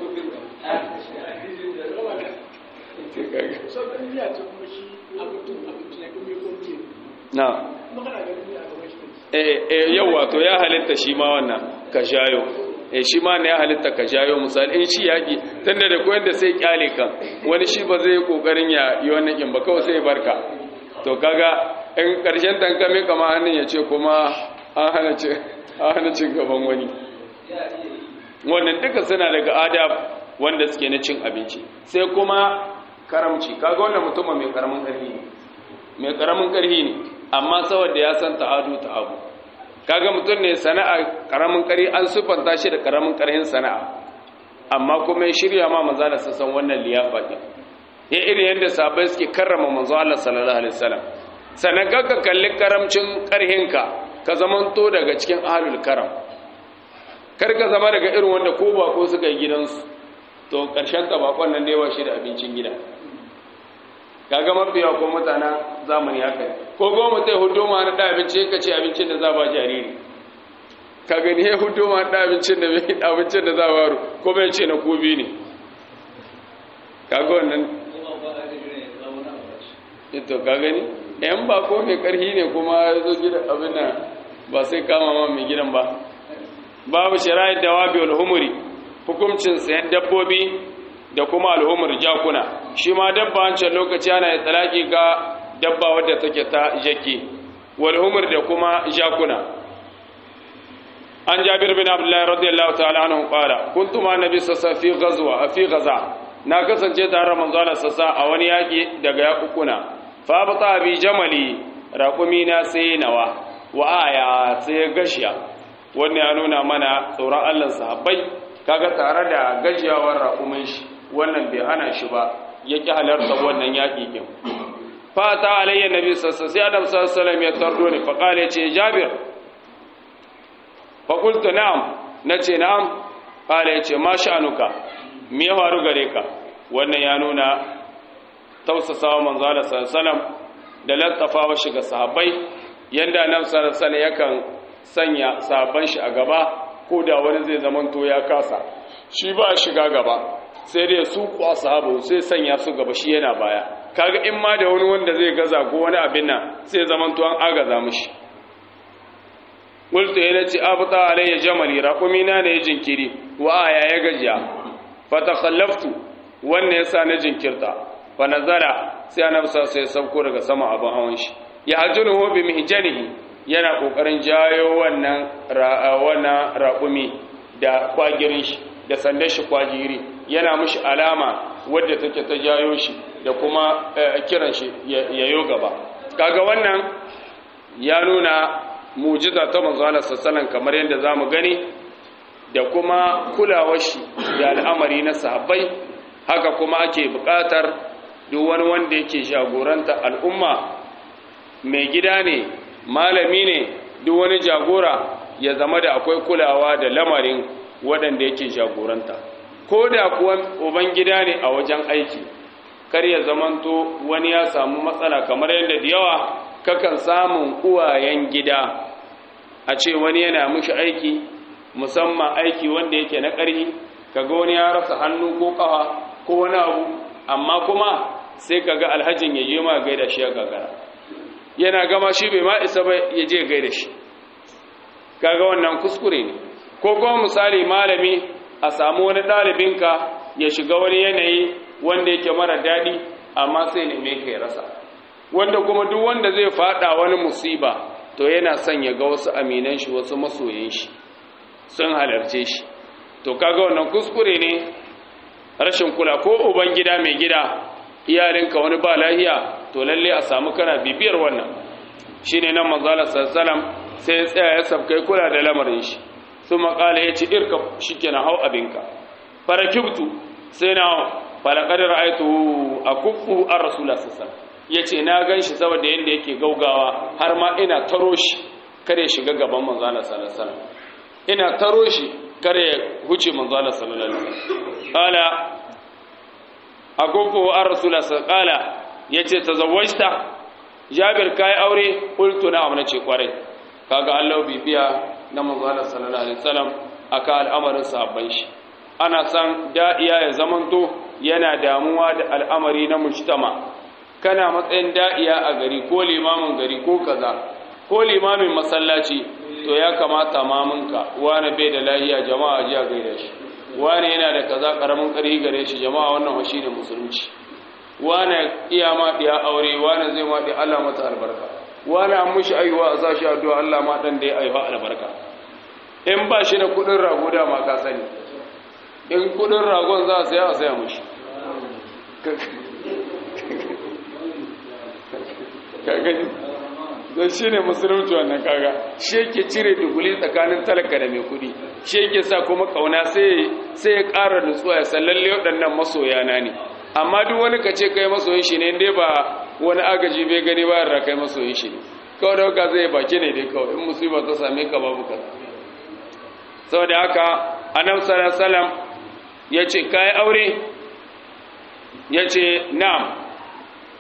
na eh yau wato ya halitta shi ma wannan ka shayo e shi ma ne ya halitta ka jayo misali in shi yaki tunda da koyar da sai kyale kan wani shi ba zai kokarin ya yi wannan kin ba kawai sai barka to kaga in karshen tankame kama hannun ya ce kuma an hana ci an hana cin gaban wani wannan duka suna daga adab wanda suke na cin abinci sai kuma karamci kaga wannan mutum mai karamin karfi ne mai karamin karfi ne amma saboda ya san ta'adu ta'abu kaga mutum ne sana'a karamin kari an sufanta shi da karamin karhin sana'a amma kuma ya shirya ma manzo Allah sassan wannan liyafa din ya irin yadda sahabbai suke karrama manzo Allah sallallahu alaihi wasallam sanan ka kalli karamcin karhinka ka zamanto daga cikin ahlul karam kar ka zama daga irin wanda ko ba ko suka yi gidansu to karshen ta bakon nan ne ba shi da abincin gida kaga mafiya ko mutanen zamani haka ko goma mutai hudu ma na da abinci ka ce abincin da za ba jariri ka gani ya hudu ma da abincin da abincin da za ba ru ko bai ce na kobi ne kaga wannan ito ka gani yan ba ko mai karhi ne kuma ya zo gida abin nan ba sai kama ma mai gidan ba babu shari'ar dawabi wal humuri hukuncin sayan dabbobi da kuma al'umar jakuna shi ma dabba wancan lokaci ana yi talaki ga dabba wadda take ta jaki wal'umar da kuma jakuna an jabir bin abdullahi radiyallahu ta'ala anhu qala kuntu ma nabi sassa fi ghazwa fi ghaza na kasance tare da manzo Allah sassa a wani yaki daga yakukuna fa bata bi jamali raqumi na sai nawa wa aya sai gashiya wannan ya nuna mana tsoron Allah sahabbai kaga tare da gajiyawar raƙumin shi wannan bai hana shi ba ya ƙi halarta wannan yaƙi ƙin fata alayya nabi sassa sai adam sassalam ya tardo ni faƙal ya ce jabir faƙultu na'am na ce na'am ƙala ya ce ma sha'anuka me ya faru gare ka wannan ya nuna tausasawa manzo Allah sallallahu da lattafawa shi ga sahabbai yanda annabi sallallahu alaihi yakan sanya sahabban shi a gaba ko da wani zai zamanto ya kasa shi ba shiga gaba sai dai su kuwa sahabu sai sanya su gaba shi yana baya kaga in ma da wani wanda zai gaza ko wani abin nan sai zaman to an agaza mishi qultu yana ce abta alayya jamali raqumi na ne jinkiri wa aya ya gajiya fa takhallaftu wannan yasa na jinkirta fa nazara sai annabi sai ya sauko daga sama abin hawan shi ya hajjunuhu bi mihjanihi yana kokarin jayo wannan wannan raqumi da kwagirin shi da sandar shi kwajiri yana mushi alama wadda take ta jayo shi da kuma kiran shi yayo gaba kaga wannan ya nuna mujiza ta manzo Allah sallallahu kamar yadda zamu gani da kuma kulawar shi da al'amari na sahabbai haka kuma ake buƙatar duk wani wanda yake jagoranta al'umma mai gida ne malami ne duk wani jagora ya zama da akwai kulawa da lamarin waɗanda yake jagoranta ko da kuwa uban gida ne a wajen aiki kar ya zamanto wani ya samu matsala kamar yadda da yawa kakan samun uwayen gida a ce wani yana mushi aiki musamman aiki wanda yake na ƙarfi kaga wani ya rasa hannu ko ƙafa ko wani abu amma kuma sai kaga alhajin ya je ma gaida shi ya gagara yana gama shi bai ma isa ba ya je gaida shi kaga wannan kuskure ne ko kuma misali malami a samu wani ɗalibinka ya shiga wani yanayi wanda yake mara daɗi amma sai ne ka ya rasa wanda kuma duk wanda zai faɗa wani musiba to yana son ya ga wasu aminan shi wasu masoyan shi sun halarce shi to kaga wannan kuskure ne rashin kula ko uban gida mai gida iyalinka wani ba lahiya to lalle a samu kana bibiyar wannan shine nan manzo Allah sallallahu sai ya tsaya ya sabkai kula da lamarin shi su makala ya ci irka shi ke na hau abinka farakibtu sai na falakadar aitu a kufu an rasula sassan ya ce na gan shi saboda yadda yake gaugawa har ma ina taro shi kare shiga gaban manzana salasalam ina taro shi kare huce manzana salasalam kala a kufu an rasula sassan kala ya ce ta zawajta jabir kayi aure kultu na amina ce kwarai kaga allah bibiya na manzana sallallahu alaihi wasallam aka al'amarin sahabban shi ana san da'iya ya zamanto yana damuwa da al'amari na mujtama kana matsayin da'iya a gari ko limamin gari ko kaza ko limamin masallaci to ya kamata mamunka wani bai da lahiya jama'a ji a gaida shi wani yana da kaza karamin karhi gare shi jama'a wannan washi ne musulunci wani iya ma diya aure wani zai ma diya Allah mata albarka wani an mushi aiwa a sashi addu'a Allah ma dan da ya aiwa albarka in ba shi da kudin rago da ma ka sani in kudin ragon za a saya a saya mushi kagani don shi ne musulunci wannan kaga shi yake cire duguli tsakanin talaka da mai kudi shi yake sa kuma kauna sai ya ƙara nutsuwa ya sallalle waɗannan masoya na ne amma duk wani ka ce kai masoyin shi ne dai ba wani agaji bai gani ba da kai masoyin shi ne kawai da haka zai baki ne dai kawai in musiba ta same ka babu kaza saboda haka annabi sallallahu alaihi wasallam yace kai aure yace na'am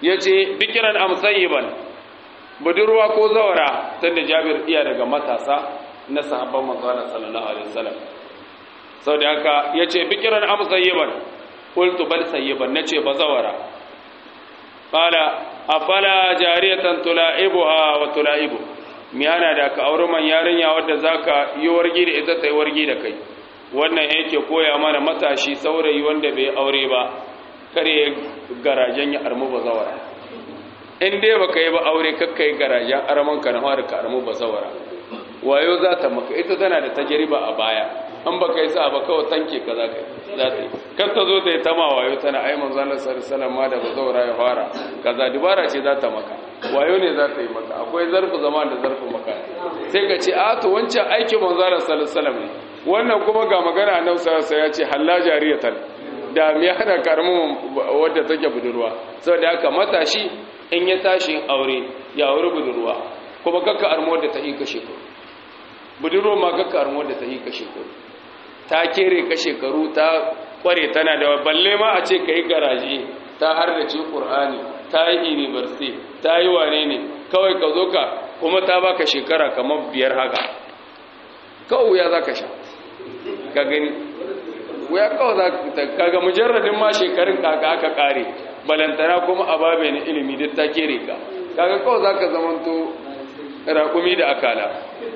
yace bikiran amsayiban budurwa ko zawara tunda Jabir iya daga matasa na sahabban manzo Allah sallallahu alaihi wasallam saboda haka yace bikiran amsayiban qultu bal sayyiban nace bazawara qala afala jariyatan tula'ibuha wa tula'ibu mi ana da ka aure man yarinya wadda zaka yi wargi da ita ta yi wargi da kai wannan yake koya mana matashi saurayi wanda bai aure ba kare garajen ya armu bazawara in dai baka yi ba aure kakkai garajen arman ka na fara ka armu bazawara wayo za ta maka ita tana da tajriba a baya an baka yi sa ba kawai tanke ka za ka za ta yi kar ta zo ta yi tama wayo tana ai manzo Allah sallallahu alaihi da bazawara ya fara kaza dubara ce za ta maka wayo ne za ta yi maka akwai zarfu zama da zarfu maka sai ka ce a to wancan aikin manzo Allah sallallahu alaihi ne wannan kuma ga magana annabi sallallahu alaihi ya ce halla jariyatan da me hana karamin wadda take budurwa saboda haka matashi in ya tashi aure ya aure budurwa kuma kakka armo da ta yi kashe ku budurwa ma kakka armo da ta yi kashe ku ta kere ka shekaru ta kware tana da balle ma a ce ka yi garaje ta har da ce ƙur'ani ta yi university ta yi wane ne kawai ka zo ka kuma ta baka shekara kamar biyar haka kawai wuya za ka sha ka gani wuya kawai za ka kaga mujarradin ma shekarun kaka aka kare balantana kuma a babe na ilimi duk ta kere ka kaga kawai za ka zamanto raƙumi da akala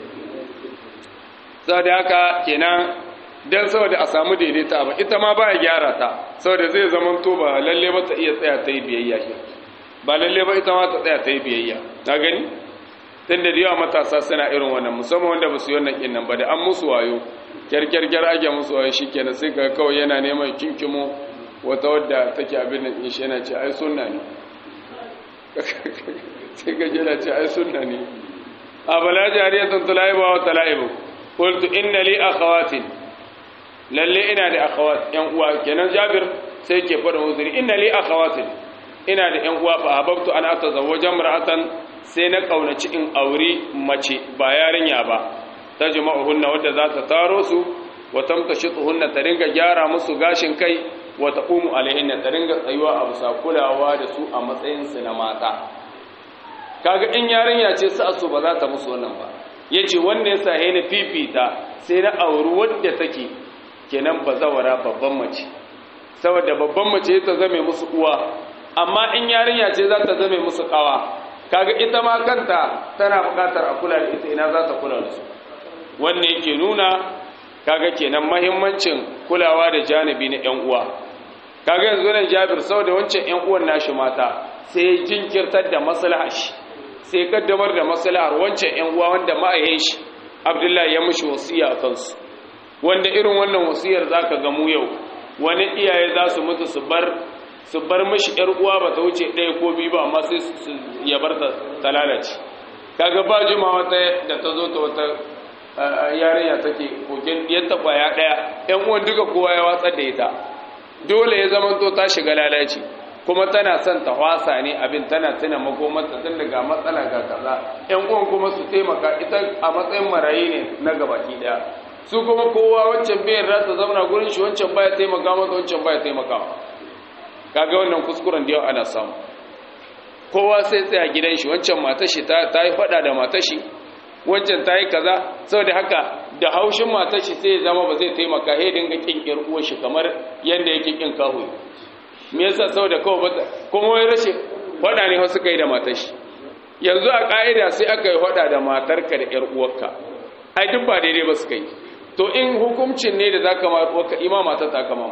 sau da haka kenan don saboda a samu daidaita ba ita ma baya gyara ta saboda zai zaman to ba lalle ba ta iya tsaya ta yi biyayya shi ba lalle ba ita ma ta tsaya ta yi biyayya na gani tun da yawa matasa suna irin wannan musamman wanda ba su yi wannan kinnan ba da an musu wayo kyarkyarkyar ake musu wayo shi kenan sai ka kawai yana neman kinkimo wata wadda take abin da in shi yana ce ai sunna ne sai ka jira ce ai sunna ne a bala jariyatun tulaiba wa talaibu qultu inna li akhawatin lalle ina da akhawat yan uwa kenan Jabir sai ke fara uzuri inna li akhawatin ina da yan uwa fa hababtu an atazawwaja mar'atan sai na kaunaci in auri mace ba yarinya ba tajma'uhunna wadda za ta taro su wa tamtashituhunna ta ringa gyara musu gashin kai wa taqumu alaihinna ta ringa tsayuwa a bisa kulawa da su a matsayin su na mata kaga in yarinya ce sa su ba za ta musu wannan ba yace wanda ya sahe ni fifita sai na auri wadda take kenan bazawara babban mace saboda babban mace ta zame musu uwa amma in yarinya ce za ta zame musu kawa kaga ita ma kanta tana bukatar a kula da ita ina za ta kula da su wannan yake nuna kaga kenan mahimmancin kulawa da janibi na ƴan uwa kaga yanzu nan Jabir saboda wancan ƴan uwan nashi mata sai jinkirtar da maslahar shi sai kaddamar da maslahar wancan ƴan uwa wanda ma'ayin shi Abdullahi ya mushi wasiya a kansu wanda irin wannan wasiyar zaka ga mu yau wani iyaye za su mutu su bar su bar mishi ƴar uwa ba ta wuce ɗaya ko biyu ba amma sai ya bar ta lalace kaga ba jima wata da ta zo ta wata yarinya take kokin yadda kwaya ɗaya ƴan uwan duka kowa ya watsar da ita dole ya zama to ta shiga lalaci kuma tana son ta wasa ne abin tana tuna makomarta tun daga matsala ga kaza ƴan uwan kuma su taimaka ita a matsayin marayi ne na gabaki ɗaya su kuma kowa wancan bayan rata zauna gurin shi wancan baya taimaka mata wancan baya taimaka kaga wannan kuskuren da yau ana samu kowa sai tsaya gidan shi wancan matar shi ta yi fada da matar shi wancan ta yi kaza saboda haka da haushin matar shi sai ya zama ba zai taimaka he dinga kin yar uwar shi kamar yanda yake kin kahu me yasa saboda kawai ba kuma wai rashin fada ne wasu kai da matar shi yanzu a ka'ida sai aka yi fada da matarka da yar uwarka ai duk ba daidai ba su kai to in hukuncin ne da zaka ma uwarka imama ta ta kama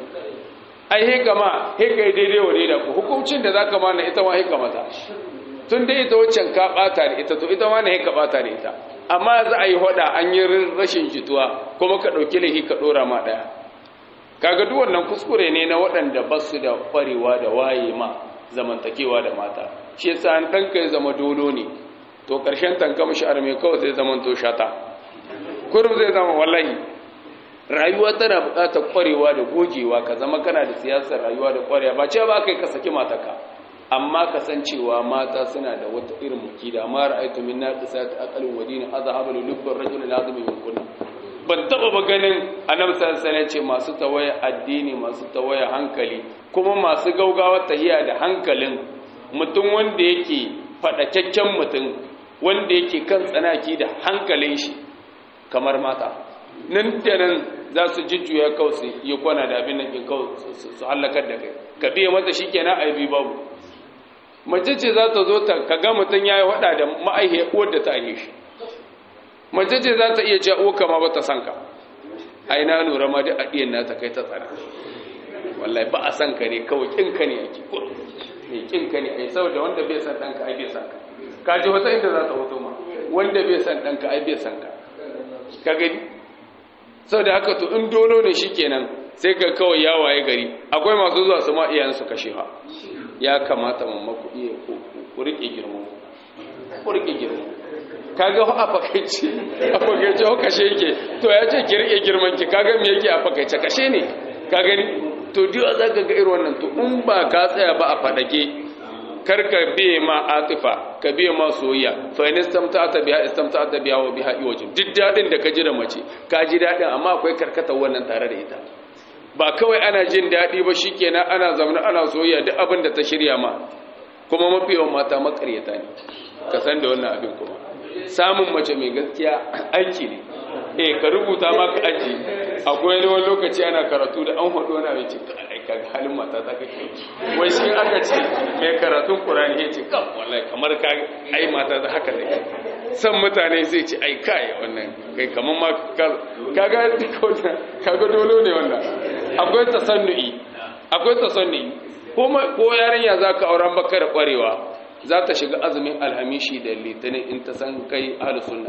ai he kama he kai daidai wa daidai ku hukuncin da zaka ma na ita ma he kamata tun dai ita waccan ka bata da ita to ita ma na he ka bata da ita amma za a yi hoda an yi rashin jituwa kuma ka dauki lahi ka dora ma daya kaga duk wannan kuskure ne na waɗanda ba su da kwarewa da waye ma zamantakewa da mata shi yasa an danka ya zama dolo ne to karshen tanka mishi arme kawai zai zama to shata kurum zai zama wallahi rayuwa tana buƙatar ƙwarewa da gogewa ka zama kana da siyasar rayuwa da ƙwarewa ba ce ba kai ka saki mataka amma ka san cewa mata suna da wata irin mukida ma ra'aytu min naqisat aqalin wa din azhaba li lubbar rajul lazim min kunna ban taba ba ganin annabi sallallahu alaihi ce masu tawaya addini masu tawaya hankali kuma masu gaugawa tahiya da hankalin mutum wanda yake faɗakakken mutum wanda yake kan tsanaki da hankalin shi kamar mata nan da nan za su jujjuya kawai su yi kwana da abin nan in kawai su hallakar da kai ka biya mata shi kenan aibi babu mace ce za ta zo ta kaga mutum ya yi waɗa da ma'aihiyar uwar da ta aihe shi mace ce za ta iya ce uwa kama ba ta san ka ai na lura ma duk adiyan na ta kai ta tsara wallahi ba a san ka ne kawai kin ka ne ake ko ne kin ka ne ai saboda wanda bai san danka ai bai san ka ka ji wata inda za ta hoto ma wanda bai san danka ai bai san ka ka gani saboda haka to in dolo ne shikenan sai ka kawai ya waye gari akwai masu zuwa su ma iyayen su kashe ha ya kamata mamma ku iya ku rike girman ku rike girman kaga a fakaice a fakaice ho kashe yake to ya ce ki rike girman ki kaga me yake a fakaice kashe ne ka gani to diwa za ka ga irin wannan to in ba ka tsaya ba a fadake kar ka biye ma atifa ka biye ma soyayya fa in istamta'ata biha istamta'ata biha wa biha iwajin duk dadin da ka ji da mace ka ji dadin amma akwai karkatar wannan tare da ita ba kawai ana jin dadi ba shikenan ana zaune ana soyayya duk abin da ta shirya ma kuma mafi yawan mata makaryata ne ka san da wannan abin kuma samun mace mai gaskiya aiki ne eh ka rubuta maka aji akwai wani lokaci ana karatu da an hudu wani abin ce ka ga halin mata ta kake wai shi aka ce mai karatun qur'ani ya ce kan wallahi kamar ka ai mata ta haka ne san mutane zai ce ai kai wannan kai kamar ma kaga kaga dole ne wannan akwai tasannu'i akwai tasannu'i ko yarinya zaka auren baka da kwarewa za ta shiga azumin alhamishi da litinin in ta san kai sunna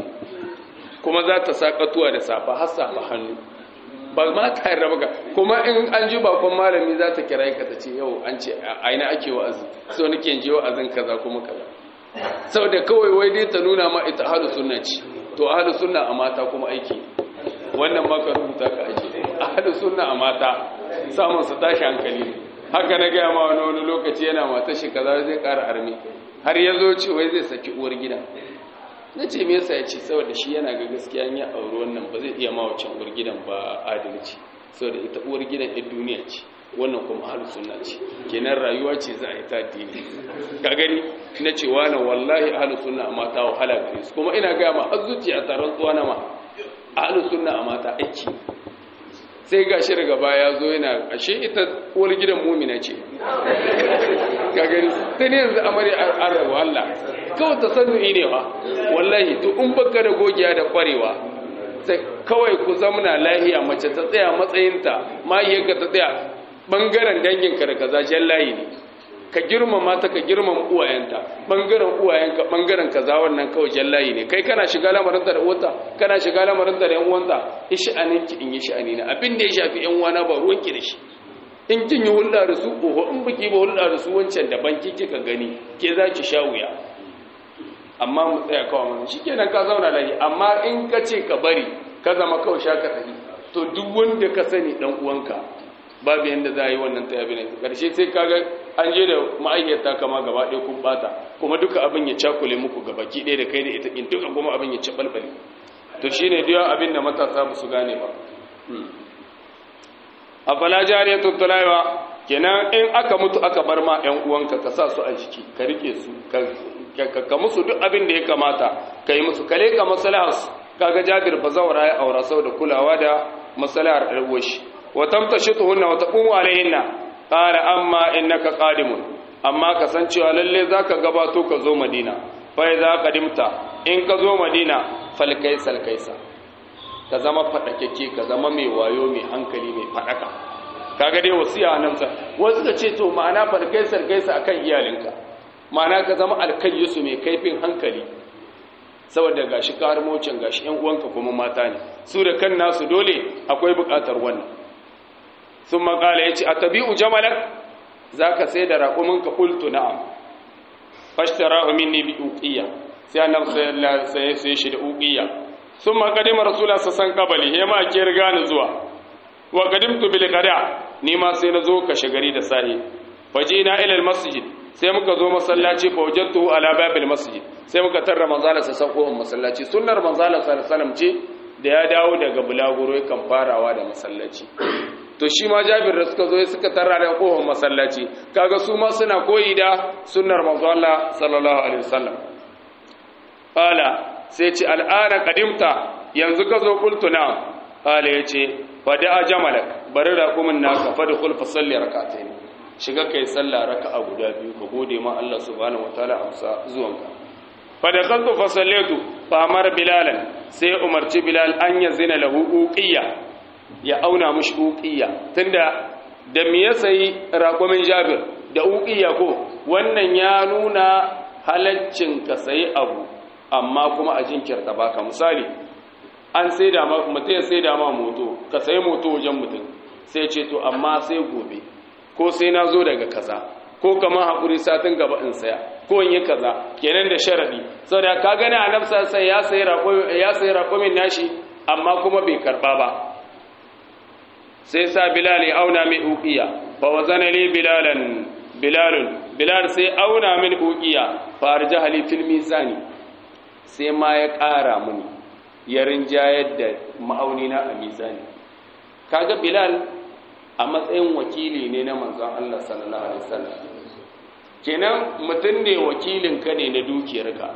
kuma za ta sa katuwa da safa har safa hannu ba ma ta yarda baka kuma in an ji bakon malami za ta kira ka ta ce yau an ce aina ake wa'azi so nake je wa'azin kaza kuma kaza saboda kawai wai dai ta nuna ma ita ahlus sunna ce to ahlus sunna a mata kuma aiki wannan ma ka rubuta ka aje ahlus sunna a mata samun su tashi hankali haka na gaya ma wani wani lokaci yana mata shi kaza zai ƙara armi har ya zo ce wai zai saki uwar gida na ce me yasa ya ce saboda shi yana ga gaskiya ya auri wannan ba zai iya ma wacce uwar gidan ba adalci saboda ita uwar gidan ɗin duniya ce wannan kuma har sunna ce kenan rayuwa ce za a yi ta addini ka gani na ce wani wallahi ahlus sunna a mata wahala gare su kuma ina gaya ma har zuciya taron tsuwa na ma ahlus sunna a mata aiki sai ga shi daga baya zo yana ashe ita uwar gidan mumina ce ka gani sai ne yanzu amare an rabu Allah kawai ta sannu ne wa wallahi to in baka da gogiya da kwarewa sai kawai ku zamna lahiya mace ta tsaya matsayinta mahiyarka ta tsaya bangaren danginka da kaza jan layi ne ka girmama ta ka girmama uwayenta bangaren uwayenka bangaren kaza wannan kawai jan layi ne kai kana shiga lamarinta da uwata kana shiga lamarinta da yan uwanta isha'aninki in yi sha'ani na abin da ya shafi yan uwana ba ruwanki da shi in kin yi hulɗa da su oho in biki ba hulɗa da su wancan daban ki kika gani ke za ki sha wuya amma mu tsaya kawai mun shi kenan ka zauna lahi amma in ka ce ka bari ka zama kawai sha ka tafi to duk wanda ka sani dan uwanka babu yanda za a yi wannan tayabi ne karshe sai kaga an je da ma'aikata kama gaba ɗaya kun bata kuma duka abin ya cakule muku gaba ki ɗaya da kai da ita in duka kuma abin ya ci balbale to shine duk abin da matasa ba su gane ba afala jariyatu tulaiwa kenan in aka mutu aka bar ma ƴan uwanka ka sa su a jiki ka rike su ka musu duk abin da ya kamata ka yi musu kale ka maslahar su kaga Jabir fa zawara ya aura sau da kulawa da maslahar alwashi wa tamtashituhunna wa taqumu alaihinna qala amma innaka qadimun amma kasancewa lalle zaka gabato ka zo Madina fa idza qadimta in ka zo Madina fal kaisal kaisa ka zama faɗakeke ka zama mai wayo mai hankali mai faɗaka kaga dai wasiya nan sa wasu ka ce to ma'ana farkai sarkaisa akan iyalinka ma'ana ka zama alkayyisu mai kaifin hankali saboda gashi karmocin gashi ƴan uwanka kuma mata ne su da kan nasu dole akwai buƙatar wannan sun makala ya ce a tabi'u jamalak za ka sai da raƙuminka ƙultu na'am fashtara minni bi uqiyya sai annabi sallallahu alaihi wasallam sai shi da uqiyya sun makadima rasulullah sassan kabali he ma ke riga ni zuwa wa qadimtu bil qada ni ma sai na zo kashe gari da sahi fajina ila al masjid sai muka zo masallaci fa wajadtu ala babil masjid sai muka tarra manzala sassan kohon masallaci sunnar manzala sallallahu alaihi wasallam ce da ya dawo daga bulaguro kan farawa da masallaci to shi ma jabir da suka zo suka tarra da kofar masallaci kaga su ma suna koyi da sunnar manzo Allah sallallahu alaihi wasallam qala sai ce al'ana qadimta yanzu ka zo qultu na qala yace fada jamalak bari raqumin naka fadkhul fa salli rak'atayn shiga kai sallah raka'a guda biyu ka gode ma Allah subhanahu wataala amsa zuwanka fadakaltu fa sallaitu fa amara bilalan sai umarci bilal an yazina lahu uqiyya ya auna mushi uqiyya tunda da me ya sayi raƙumin jabir da uqiyya ko wannan ya nuna halaccin ka sayi abu amma kuma a jinkirta baka misali an sai da mutum ya sai da ma moto ka sayi moto wajen mutum sai ce to amma sai gobe ko sai na zo daga kaza ko kamar haƙuri satin gaba in saya ko in yi kaza kenan da sharadi saboda ka gani a nafsa sai ya sayi ya sayi raƙumin nashi amma kuma bai karba ba sai sa bilal ya auna min uqiya fa wazana li bilalan bilalun bilal sai auna min uqiya fa arjaha li fil mizani sai ma ya ƙara mini ya rinjayar da ma'auni na a mizani kaga bilal a matsayin wakili ne na manzon Allah sallallahu alaihi wasallam kenan mutum ne wakilin ka ne na dukiyarka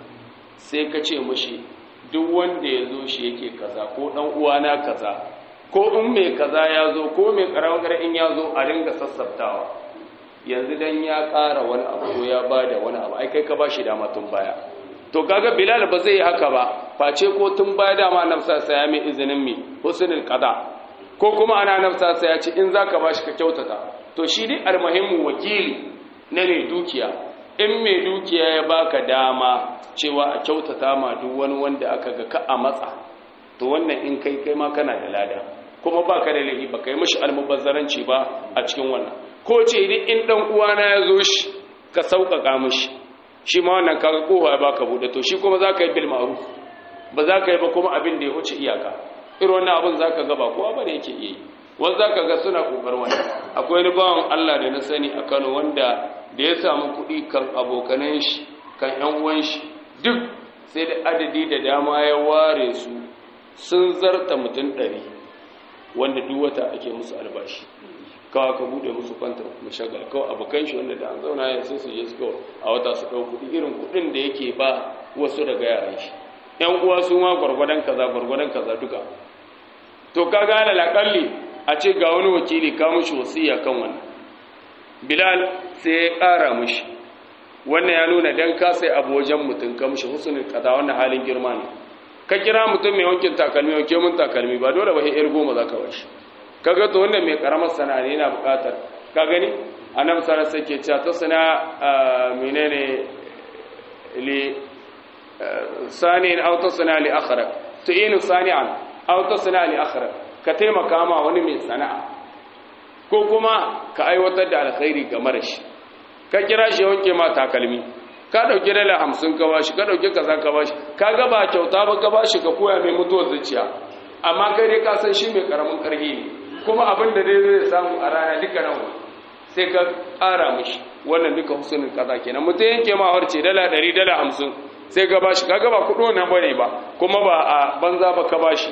sai ka ce mushi duk wanda ya zo shi yake kaza ko dan uwana kaza ko in mai kaza ya zo ko mai karamar in ya zo a ringa sassabtawa yanzu dan ya ƙara wani abu ko ya bada wani abu ai kai ka bashi dama tun baya to kaga bilal ba zai yi haka ba face ko tun baya dama nafsa sa ya mai izinin mi husnul qada ko kuma ana nafsa sa ya ce in zaka bashi ka kyautata to shi dai almuhimmu wakili na mai dukiya in mai dukiya ya baka dama cewa a kyautata ma duk wani wanda aka ga ka a matsa to wannan in kai kai ma kana da lada kuma baka da laifi baka yi mishi almubazzaranci ba a cikin wannan ko ce duk in dan uwana ya zo shi ka sauƙaƙa mishi shi ma wannan kaga kofa ba ka bude to shi kuma za ka yi bil ma'ruf ba za ka yi ba kuma abin da ya wuce iyaka irin wannan abin za ka ga ba kowa ba da yake iya yi wanda za ka ga suna ƙoƙar wani akwai wani bawan Allah da na sani a Kano wanda da ya samu kuɗi kan abokanan shi kan ƴan uwan shi duk sai da adadi da dama ya ware su sun zarta mutum ɗari wanda duk wata ake musu albashi kawai ka bude musu kwantar mashagal kawai abokan shi wanda da an zauna ya sai su je su kawai a wata su ɗau kuɗi irin kuɗin da yake ba wasu daga yaran shi ƴan uwa su ma gwargwadon kaza gwargwadon kaza duka to ka gane laƙalli a ce ga wani wakili ka mushi wasiya kan wannan bilal sai ya ƙara mushi wannan ya nuna dan ka sai abu wajen mutum ka mushi husnul kaza wannan halin girma ne ka kira mutum mai wankin takalmi wanke mun takalmi ba dole ba sai yar goma zaka bashi kaga to wannan mai karamar sana'a ne yana buƙatar ka gani annabi sallallahu alaihi wasallam ke cewa ta sana menene li sani'in aw tasna li akhara tu'inu sani'an aw tasna li akhara ka taimaka ma wani mai sana'a ko kuma ka aiwatar da alkhairi ga marashi ka kira shi wanke ma takalmi ka dauki dala 50 ka bashi ka dauki kaza ka bashi ka ga ba kyauta ba ka bashi ka koya mai mutuwar zuciya amma kai dai ka san shi mai karamin karhi ne kuma abin da dai zai samu a rana duka nan sai ka ƙara mishi wannan duka husnul kaza kenan mutum yanke ma harce dala 100 dala 50 sai ka bashi kaga ba kudo nan bane ba kuma ba a banza ba ka bashi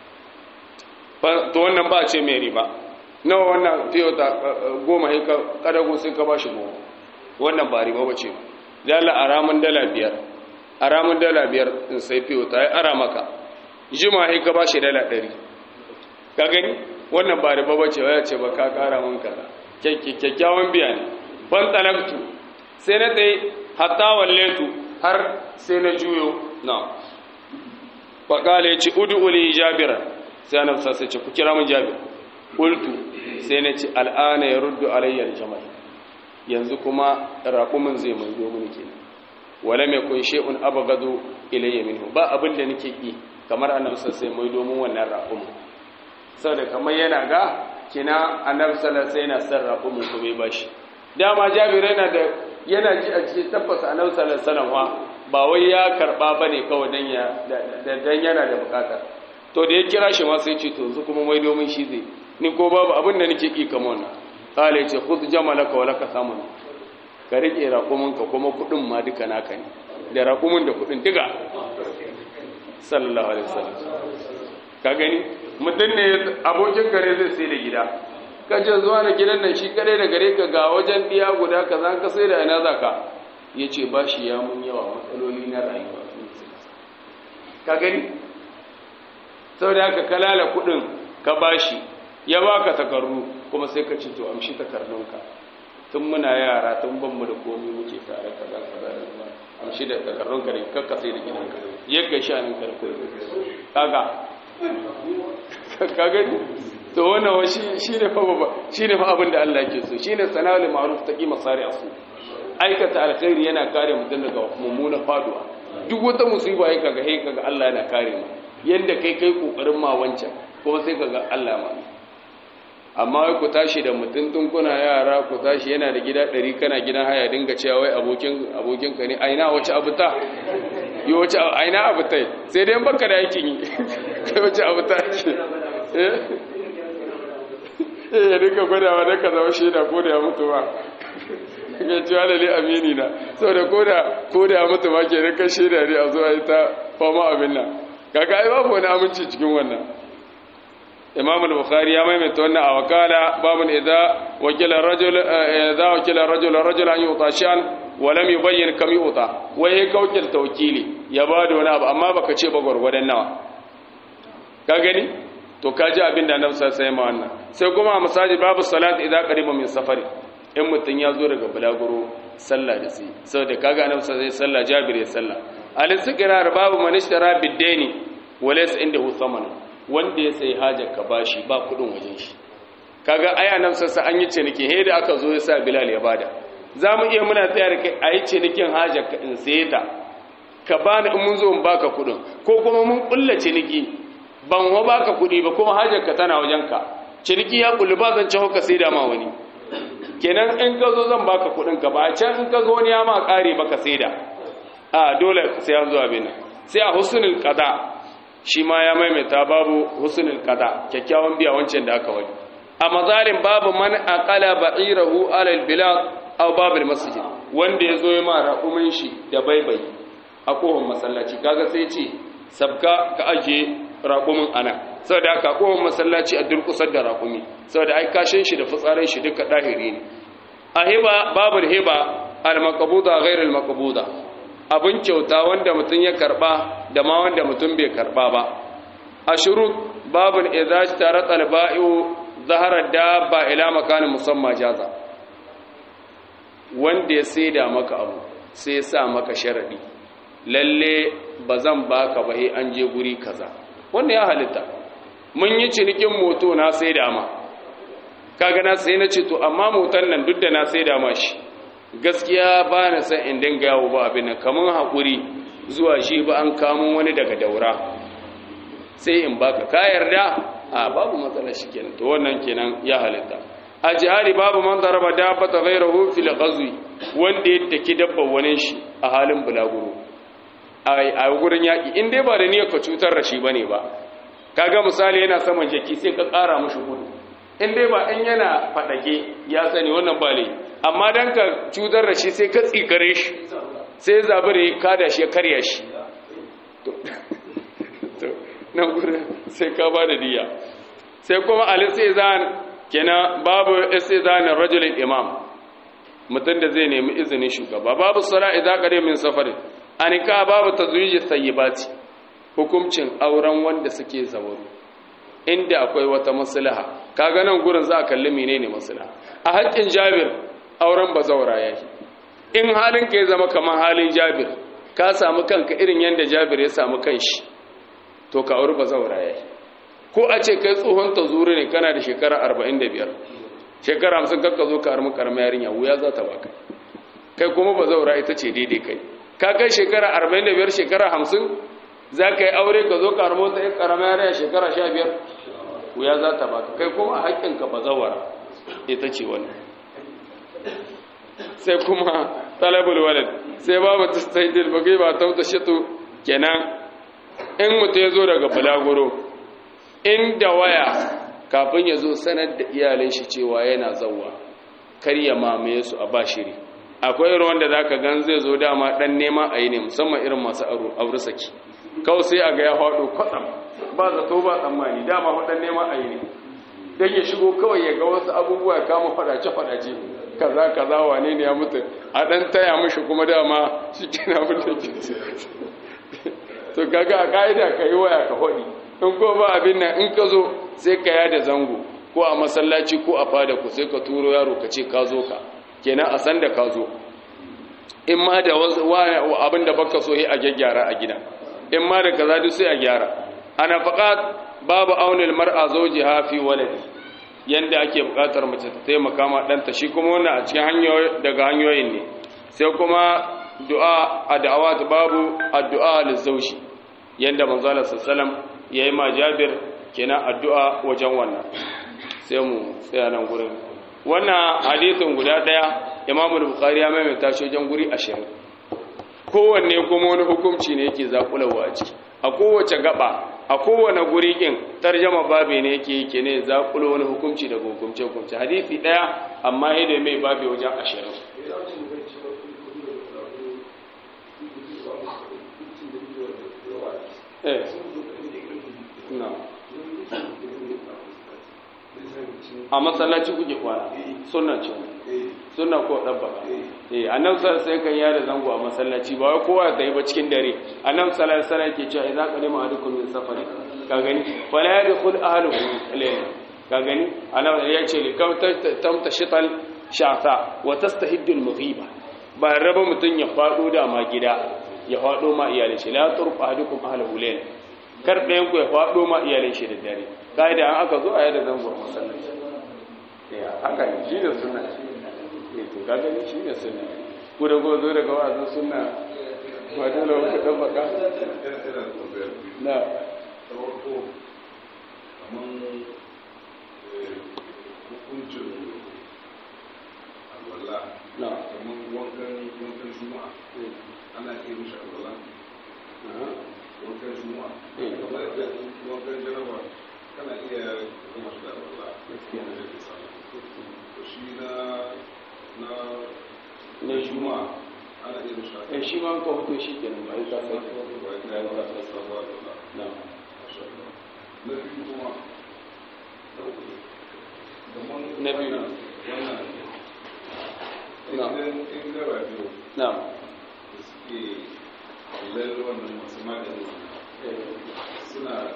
to wannan ba ce mai riba nawa wannan fiyota goma sai ka kadago sai ka bashi goma wannan ba riba bace dala aramun dala biyar aramun dala biyar in sai fiyota ai ara maka jima sai ka bashi dala 100 ka gani wannan ba riba bace waya ce ba ka kara mun kaza kyakkyawan biya ne ban talaktu sai na tsaye hatta walletu har sai na juyo na faƙala ya ce udu uli jabira sai ana sa sai ce ku kira mun jabir ƙultu sai na ce al'ana ya ruddu alayyar jama'i yanzu kuma raƙumin zai mai domin ke wale mai kun she'un abagado ilayya minhu ba abin da nake ƙi kamar annabi sai mai domin wannan raƙumin saboda kamar yana ga kina annabi sallallahu alaihi wasallam yana son raƙumin kuma ya bashi dama jabir yana da yana ji a cikin tabbas annabi sallallahu alaihi wasallam ba wai ya karba bane kawai dan ya dan yana da bukata to da ya kira shi ma sai ce to yanzu kuma mai domin shi zai ni ko babu abin da nake ki kamar wannan kale ya ce khudh jamalaka wa laka samun ka rike raƙumin ka kuma kudin ma duka naka ne da raƙumin da kudin duka sallallahu alaihi wasallam ka gani mutum ne abokin kare zai sai da gida kace zuwa da gidan nan shi kare da gare ka ga wajen diya guda kaza ka sai da ina zaka yace ba shi ya mun yawa matsaloli na rayuwa ka gani saboda haka kalala kudin ka bashi ya baka takarru kuma sai ka ce to amshi takardunka tun muna yara tun ban mu da komai muke tare kaza kaza da kuma amshi da takardunka da kakka sai da gidanka yadda shanin ka da koyi kaga ka gani to wannan shi ne fa baba shi ne fa abin da Allah yake so shi ne sana'ul ma'ruf taqi masari asu aikata alkhairi yana kare mutum daga mummuna faduwa duk wata musiba yake kaga hey kaga Allah yana kare mu yanda kai kai kokarin ma wancan kuma sai kaga Allah ma amma wai ku tashi da mutum tun kuna yara ku tashi yana da gida ɗari kana gidan haya dinga cewa wai abokin abokin ka ne aina wace abuta yi wace aina abuta sai dai baka da aikin yi kai wace abuta ke eh ya dinga gwadawa da ka zama shaida ko da ya mutu ba ga cewa da li amini na saboda ko da ko da ya mutu ma ke rinka shaida ne a zuwa ita fama abin nan kaga ai babu wani aminci cikin wannan imam al-bukhari ya maimaita wannan a wakala babun idza wakila rajul idza wakila rajul rajul an yuta shan wa lam yubayyin kam yuta wai ka wakilta wakili ya bada wani abu amma baka ce ba gurgurdan nawa ka gani to ka ji abin da annabi sai ma wannan sai kuma misali babu salat idza qariba min safari in mutun ya zo daga bulaguro sallah da sai saboda kaga annabi sai sallah jabir ya sallah al-istiqrar babu man ishtara bid-daini wa laysa indahu thaman wanda ya sai hajar ka bashi ba kudin wajen shi kaga aya nan sassa an yi ciniki he da aka zo ya sa bilal ya bada zamu iya muna tsaya da kai ayi cinikin hajar ka in saye ta ka bani in mun zo in baka kudin ko kuma mun kulla ciniki ban wa baka kudi ba kuma hajar ka tana wajen ka ciniki ya kullu ba zan cewa ka sai da ma wani kenan in ka zo zan baka kudin ka ba can in ka zo wani ya ma kare baka sai da a dole sai an zo abin sai a husnul qada shi ma ya maimaita babu husnul qada kyakkyawan biya wancan da aka wani a mazalim babu man aqala ba'irahu ala albilad aw babul masjid wanda yazo ya ma raƙumin shi da baibai a kohon masallaci kaga sai ce sabka ka aje raƙumin ana saboda ka kohon masallaci a durkusar da raƙumi saboda ai kashin shi da fitsarin shi duka dahiri ne a hiba babul hiba al maqbuda ghayr al maqbuda abin kyauta wanda mutum ya karba da ma wanda mutum bai karba ba a shurut babin idza tara talba'iu zahara dabba ila makanin musamma jaza wanda ya saida maka abu sai ya sa maka sharadi lalle bazan baka ba sai an je guri kaza wanda ya halitta mun yi cinikin moto na saida ma kaga na sai na ce to amma motan nan duk da na saida ma shi gaskiya ba na san in dinga yawo ba abin nan kamar haƙuri zuwa shi ba an kamun wani daga daura sai in baka ka yarda a babu matsala shi kenan to wannan kenan ya halitta a jihari babu man zaraba dabba ta ghairahu fil ghazwi wanda ya taki dabba wani shi a halin bulaguro a gurin yaƙi in dai ba da niyyar ka cutar da shi bane ba kaga misali yana saman jaki sai ka ƙara mashi gudu in dai ba in yana faɗake ya sani wannan ba laifi amma don ka cutar da shi sai ka tsikare shi sai zabire ka da shi ya karya shi nan gudun sai ka ba da diya sai kuma alisizan kenan babu isizanin rajulun imam mutum da zai nemi izinin shugaba babu sura idan kare min safarin anika babu tazwiji sayyibati hukuncin auren wanda suke zawaru inda akwai wata maslaha kaga nan gurin za a kalli menene maslaha a haƙƙin Jabir auren bazawara yake in halin ka ya zama kamar halin Jabir ka samu kanka irin yanda Jabir ya samu kanshi to ka auri bazawara yake ko a ce kai tsohon tazuri ne kana da shekara 45 shekara 50 kakka zo ka armi karma yarinya wuya za ta baka kai kuma bazawara ita ce daidai kai ka kai shekara 45 shekara 50 za ka yi aure ka zo ka armo ta karama yarinya shekara 15 wuya za ta baka kai kuma haƙƙinka bazawara ita ce wannan sai kuma talabul walad sai babu tastaidil bagai ba tauta shitu kenan in mutu ya zo daga bulaguro inda waya kafin ya zo sanar da iyalin shi cewa yana zauwa kar ya mamaye su a bashiri akwai irin wanda zaka gan zai zo dama dan nema a yi ne musamman irin masu aure saki kawai sai a ga ya faɗo kwatsam ba zato ba tsammani dama waɗan neman a yi ne don ya shigo kawai ya ga wasu abubuwa ya kama faɗace-faɗace kaza kaza wane ne ya mutu a ɗan taya mashi kuma dama shi kina mutu to kaga a ka'ida ka yi waya ka faɗi in ko ba abin nan in ka zo sai ka yada zango ko a masallaci ko a fada ku sai ka turo yaro ka ce ka zo ka kenan a san da ka zo in ma da abin da baka so a gyaggyara a gida in ma da kaza duk sai a gyara ana faqat babu aunil mar'a zawjiha fi waladi yanda ake bukatar mace ta taimaka ma danta shi kuma wannan a cikin hanyoyi daga hanyoyin ne sai kuma du'a a da'awat babu addu'a lizawji yanda manzo Allah sallallahu yayi ma Jabir kenan addu'a wajen wannan sai mu tsaya nan gurin wannan hadisin guda daya Imam Bukhari ya maimaita shi wajen guri 20 kowanne kuma wani hukunci ne yake zakulawa a ciki a kowace gaba a kowane guri kin tarjama babe ne yake yake ne zakulo wani hukunci daga hukunce hukunci hadisi daya amma yadda mai babe wajen 20 eh na a masallaci kuke kwana sunna ce sunna ko dabbaka eh annabi sallallahu alaihi kan yada zango a masallaci ba wai kowa ga yi ba cikin dare annabi sallallahu alaihi wasallam yake cewa idza qadima ahadukum min safari ka gani fala yadkhul ahluhu layla ka gani annabi ya ce likam tamta shital sha'sa wa tastahiddu al-mughiba ba raba mutun ya fado da ma gida ya fado ma iyalin shi la turfa ahadukum ahluhu layla kar ɗayan ku ya fado ma iyalin shi da dare kaida an aka zo a yada zango a masallaci haka ne shi ne suna ne to ka gani shi ne suna ku da gozo daga wazin suna ba dole ku dan baka na na
kamar wankan wankan juma'a ana iya mishi alwala wankan juma'a kamar da wankan jaraba kana iya kuma shi da alwala
Gaskiya.
da ke sama to shi na na
na juma'a
ana iya mishi
eh shi ma ka hoto shi kenan ba ka sai
na
na
biyu kuma
Na biyu.
wannan
Na.
idan in gara biyu
na
da suke lalle wannan masu magani suna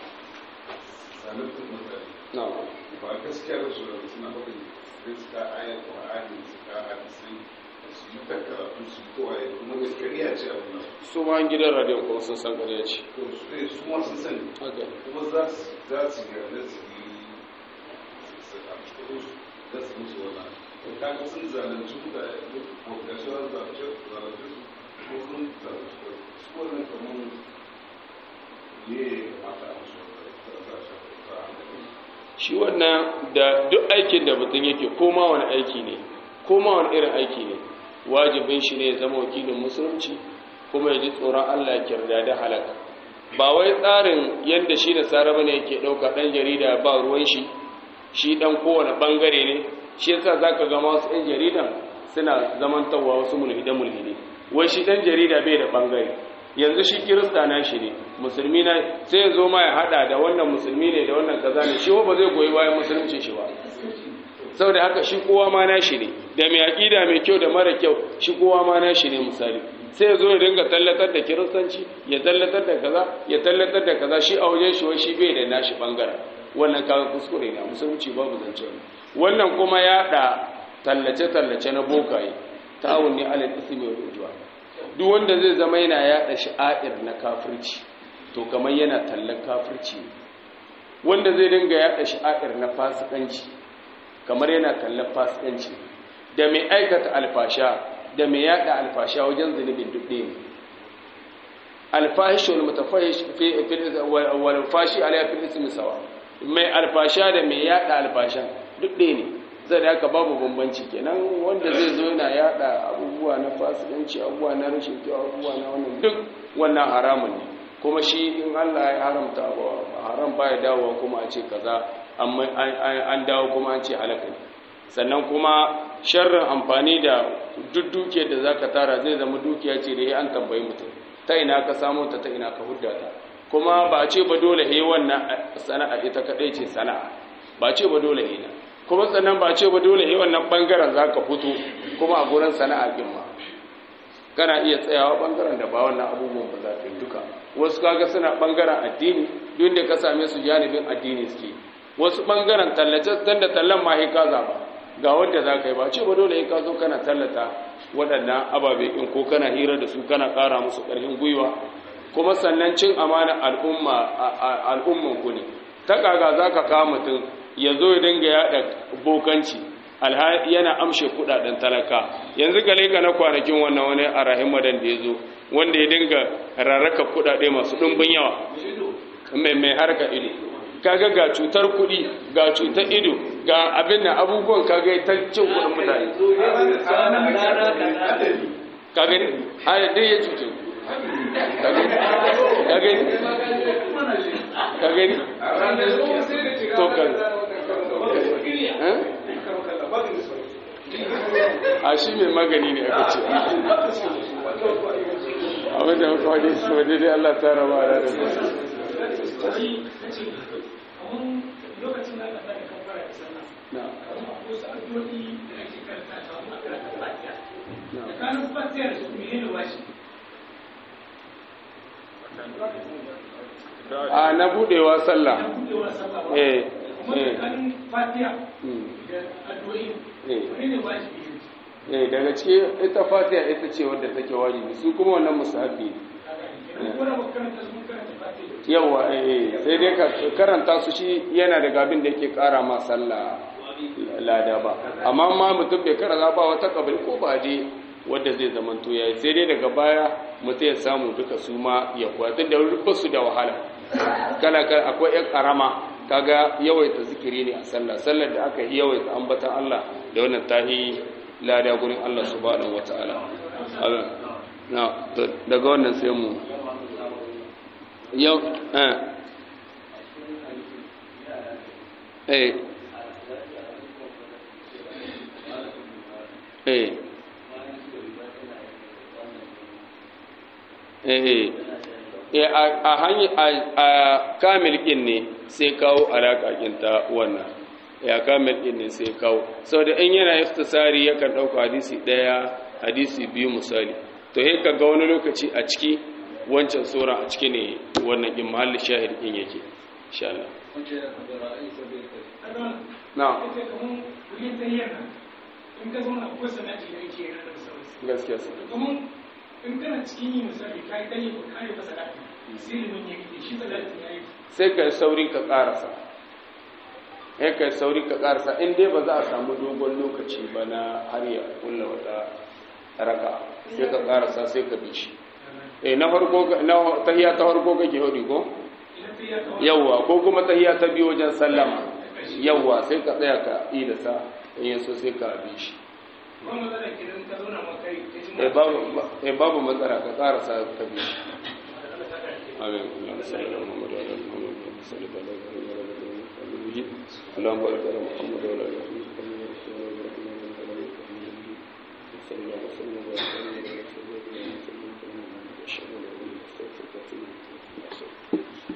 zaluntar mutane
na
ba gaskiya da su da suna faɗin sai suka ayar ƙwa'ani suka hadisai su yi ta karatu su yi kowaye kuma gaskiya ce abin nan
su ma gidan radiyon kuma sun san ƙarya ce
to su ne su ma sun sani
haka
kuma za su za su ga da su yi su a cikin su za su musu wannan to kaga sun zalunci mutane ko ga shi wani zalunci zalunci su ko sun zalunci ko su wannan kamar ne ya kamata a musu za za za a hankali
shi wannan da duk aikin da mutum yake koma wani aiki ne koma wani irin aiki ne wajibin shi ne ya zama wakilin musulunci kuma ya ji tsoron Allah ya kirda da halaka ba wai tsarin yadda shi da saraba ne yake ɗauka ɗan jarida ba ruwan shi shi ɗan kowane ɓangare ne shi yasa za ka ga masu ɗan jaridan suna zamantarwa wasu mulhide mulhide wai shi ɗan jarida bai da ɓangare yanzu shi kirista na shi ne musulmi na sai ya zo ma ya haɗa da wannan musulmi ne da wannan kaza ne shi ba zai goyi bayan musulunci shi ba saboda haka shi kowa ma na shi ne da mai aƙida mai kyau da mara kyau shi kowa ma na shi ne misali sai ya zo ya dinga tallatar da kiristanci ya tallatar da kaza ya tallatar da kaza shi a wajen shi wai shi bai da nashi bangaren wannan kaga kuskure ne a musulunci babu zance wannan kuma ya da tallace tallace na bokaye ta'awun ne alal ismi wal udwan duk wanda zai zama yana yada sha'air na kafirci to kamar yana tallan kafirci ne wanda zai dinga yada sha'air na fasikanci kamar yana kallon fasikanci da mai aikata alfasha da mai yada alfasha wajen zunubin duk ɗaya ne alfahish wal mutafahish fi fil wal fashi ala fil ismi sawa mai alfasha da mai yada alfashan duk ɗaya ne zai da haka babu bambanci kenan wanda zai zo yana yada abubuwa na fasikanci abubuwa na rashin kyau abubuwa na wannan duk wannan haramun ne kuma shi in Allah ya haramta abu haram baya dawowa kuma a ce kaza an dawo kuma an ce halaka ne sannan kuma sharrin amfani da duk dukiyar da zaka tara zai zama dukiya ce da ya an tambayi mutum ta ina ka samu ta ta ina ka hudda ta kuma ba ce ba dole he wannan sana'a ita kadai ce sana'a ba ce ba dole he na kuma sannan ba ce ba dole he wannan bangaren za ka fito kuma a gurin sana'a din ma kana iya tsayawa bangaren da ba wannan abubuwan ba za ka yi duka wasu kaga suna bangaren addini duk da ka same su janibin addini suke wasu bangaren tallace dan da tallan ma he ka zaba ga wanda za ka yi ba ce ba dole he ka zo kana tallata waɗannan ababe in ko kana hira da su kana ƙara musu ƙarfin gwiwa kuma sannan cin amana al'umma al'umman ku ne ta kaga za ka kawo mutum ya zo ya dinga yaɗa bokanci yana amshe kudaden talaka yanzu gale ka na kwanakin wannan wani a rahimadan da ya zo wanda ya dinga rarraka kudade masu ɗumbin yawa mai mai harka ido kaga ga cutar kudi ga cutar ido ga abin da abubuwan kaga ta cin kudin mutane kaga ne hada dai ya cuce kaga ne kaga ne to kan a shi mai magani ne aka ce abin da muka wani waje dai Allah ta raba da da a na budewa sallah eh eh daga cikin ita fatiha ita ce wadda take wajibi su kuma wannan musahabi yawa eh sai dai ka karanta su shi yana daga abin da yake kara ma sallah lada ba amma ma mutum bai karanta ba wata kabari ko ba je wadda zai zamanto yayi sai dai daga baya mutum ya samu duka su ma ya kuwa tun da rufe su da wahala kala kala akwai yan karama kaga yawaita zikiri ne a sallah sallar da aka yi yawaita ambatan Allah da wannan tahi lada gurin Allah subhanahu wataala na daga wannan sai mu yau eh eh eh eh a hanyar a kamil ɗin ne sai kawo alaƙa ta wannan ya kamil ɗin ne sai kawo sau da in yana iftisari yakan ɗauka hadisi ɗaya hadisi biyu misali to he ka ga wani lokaci a ciki wancan sura a ciki ne wannan ɗin mahallin shahid ɗin yake insha Allah na gaskiya
in kana cikin yi misali ka yi dani ba kare ba salati sai liman ya yi shi salati ya yi
sai ka sauri ka karasa sai ka sauri ka karasa in dai ba za a samu dogon lokaci ba na har ya kulla wata raka sai ka karasa sai ka bi shi eh na farko na tahiyya ta farko kake hodi ko yawwa ko kuma tahiyya ta biyu wajen sallama yawwa sai ka tsaya ka yi da sa in yaso sai ka bi shi e babu matsala ka karasa ka bi amin اللهم بارك على محمد وعلى ال محمد صلى الله وسلم وبارك على محمد وعلى اله وصحبه وسلم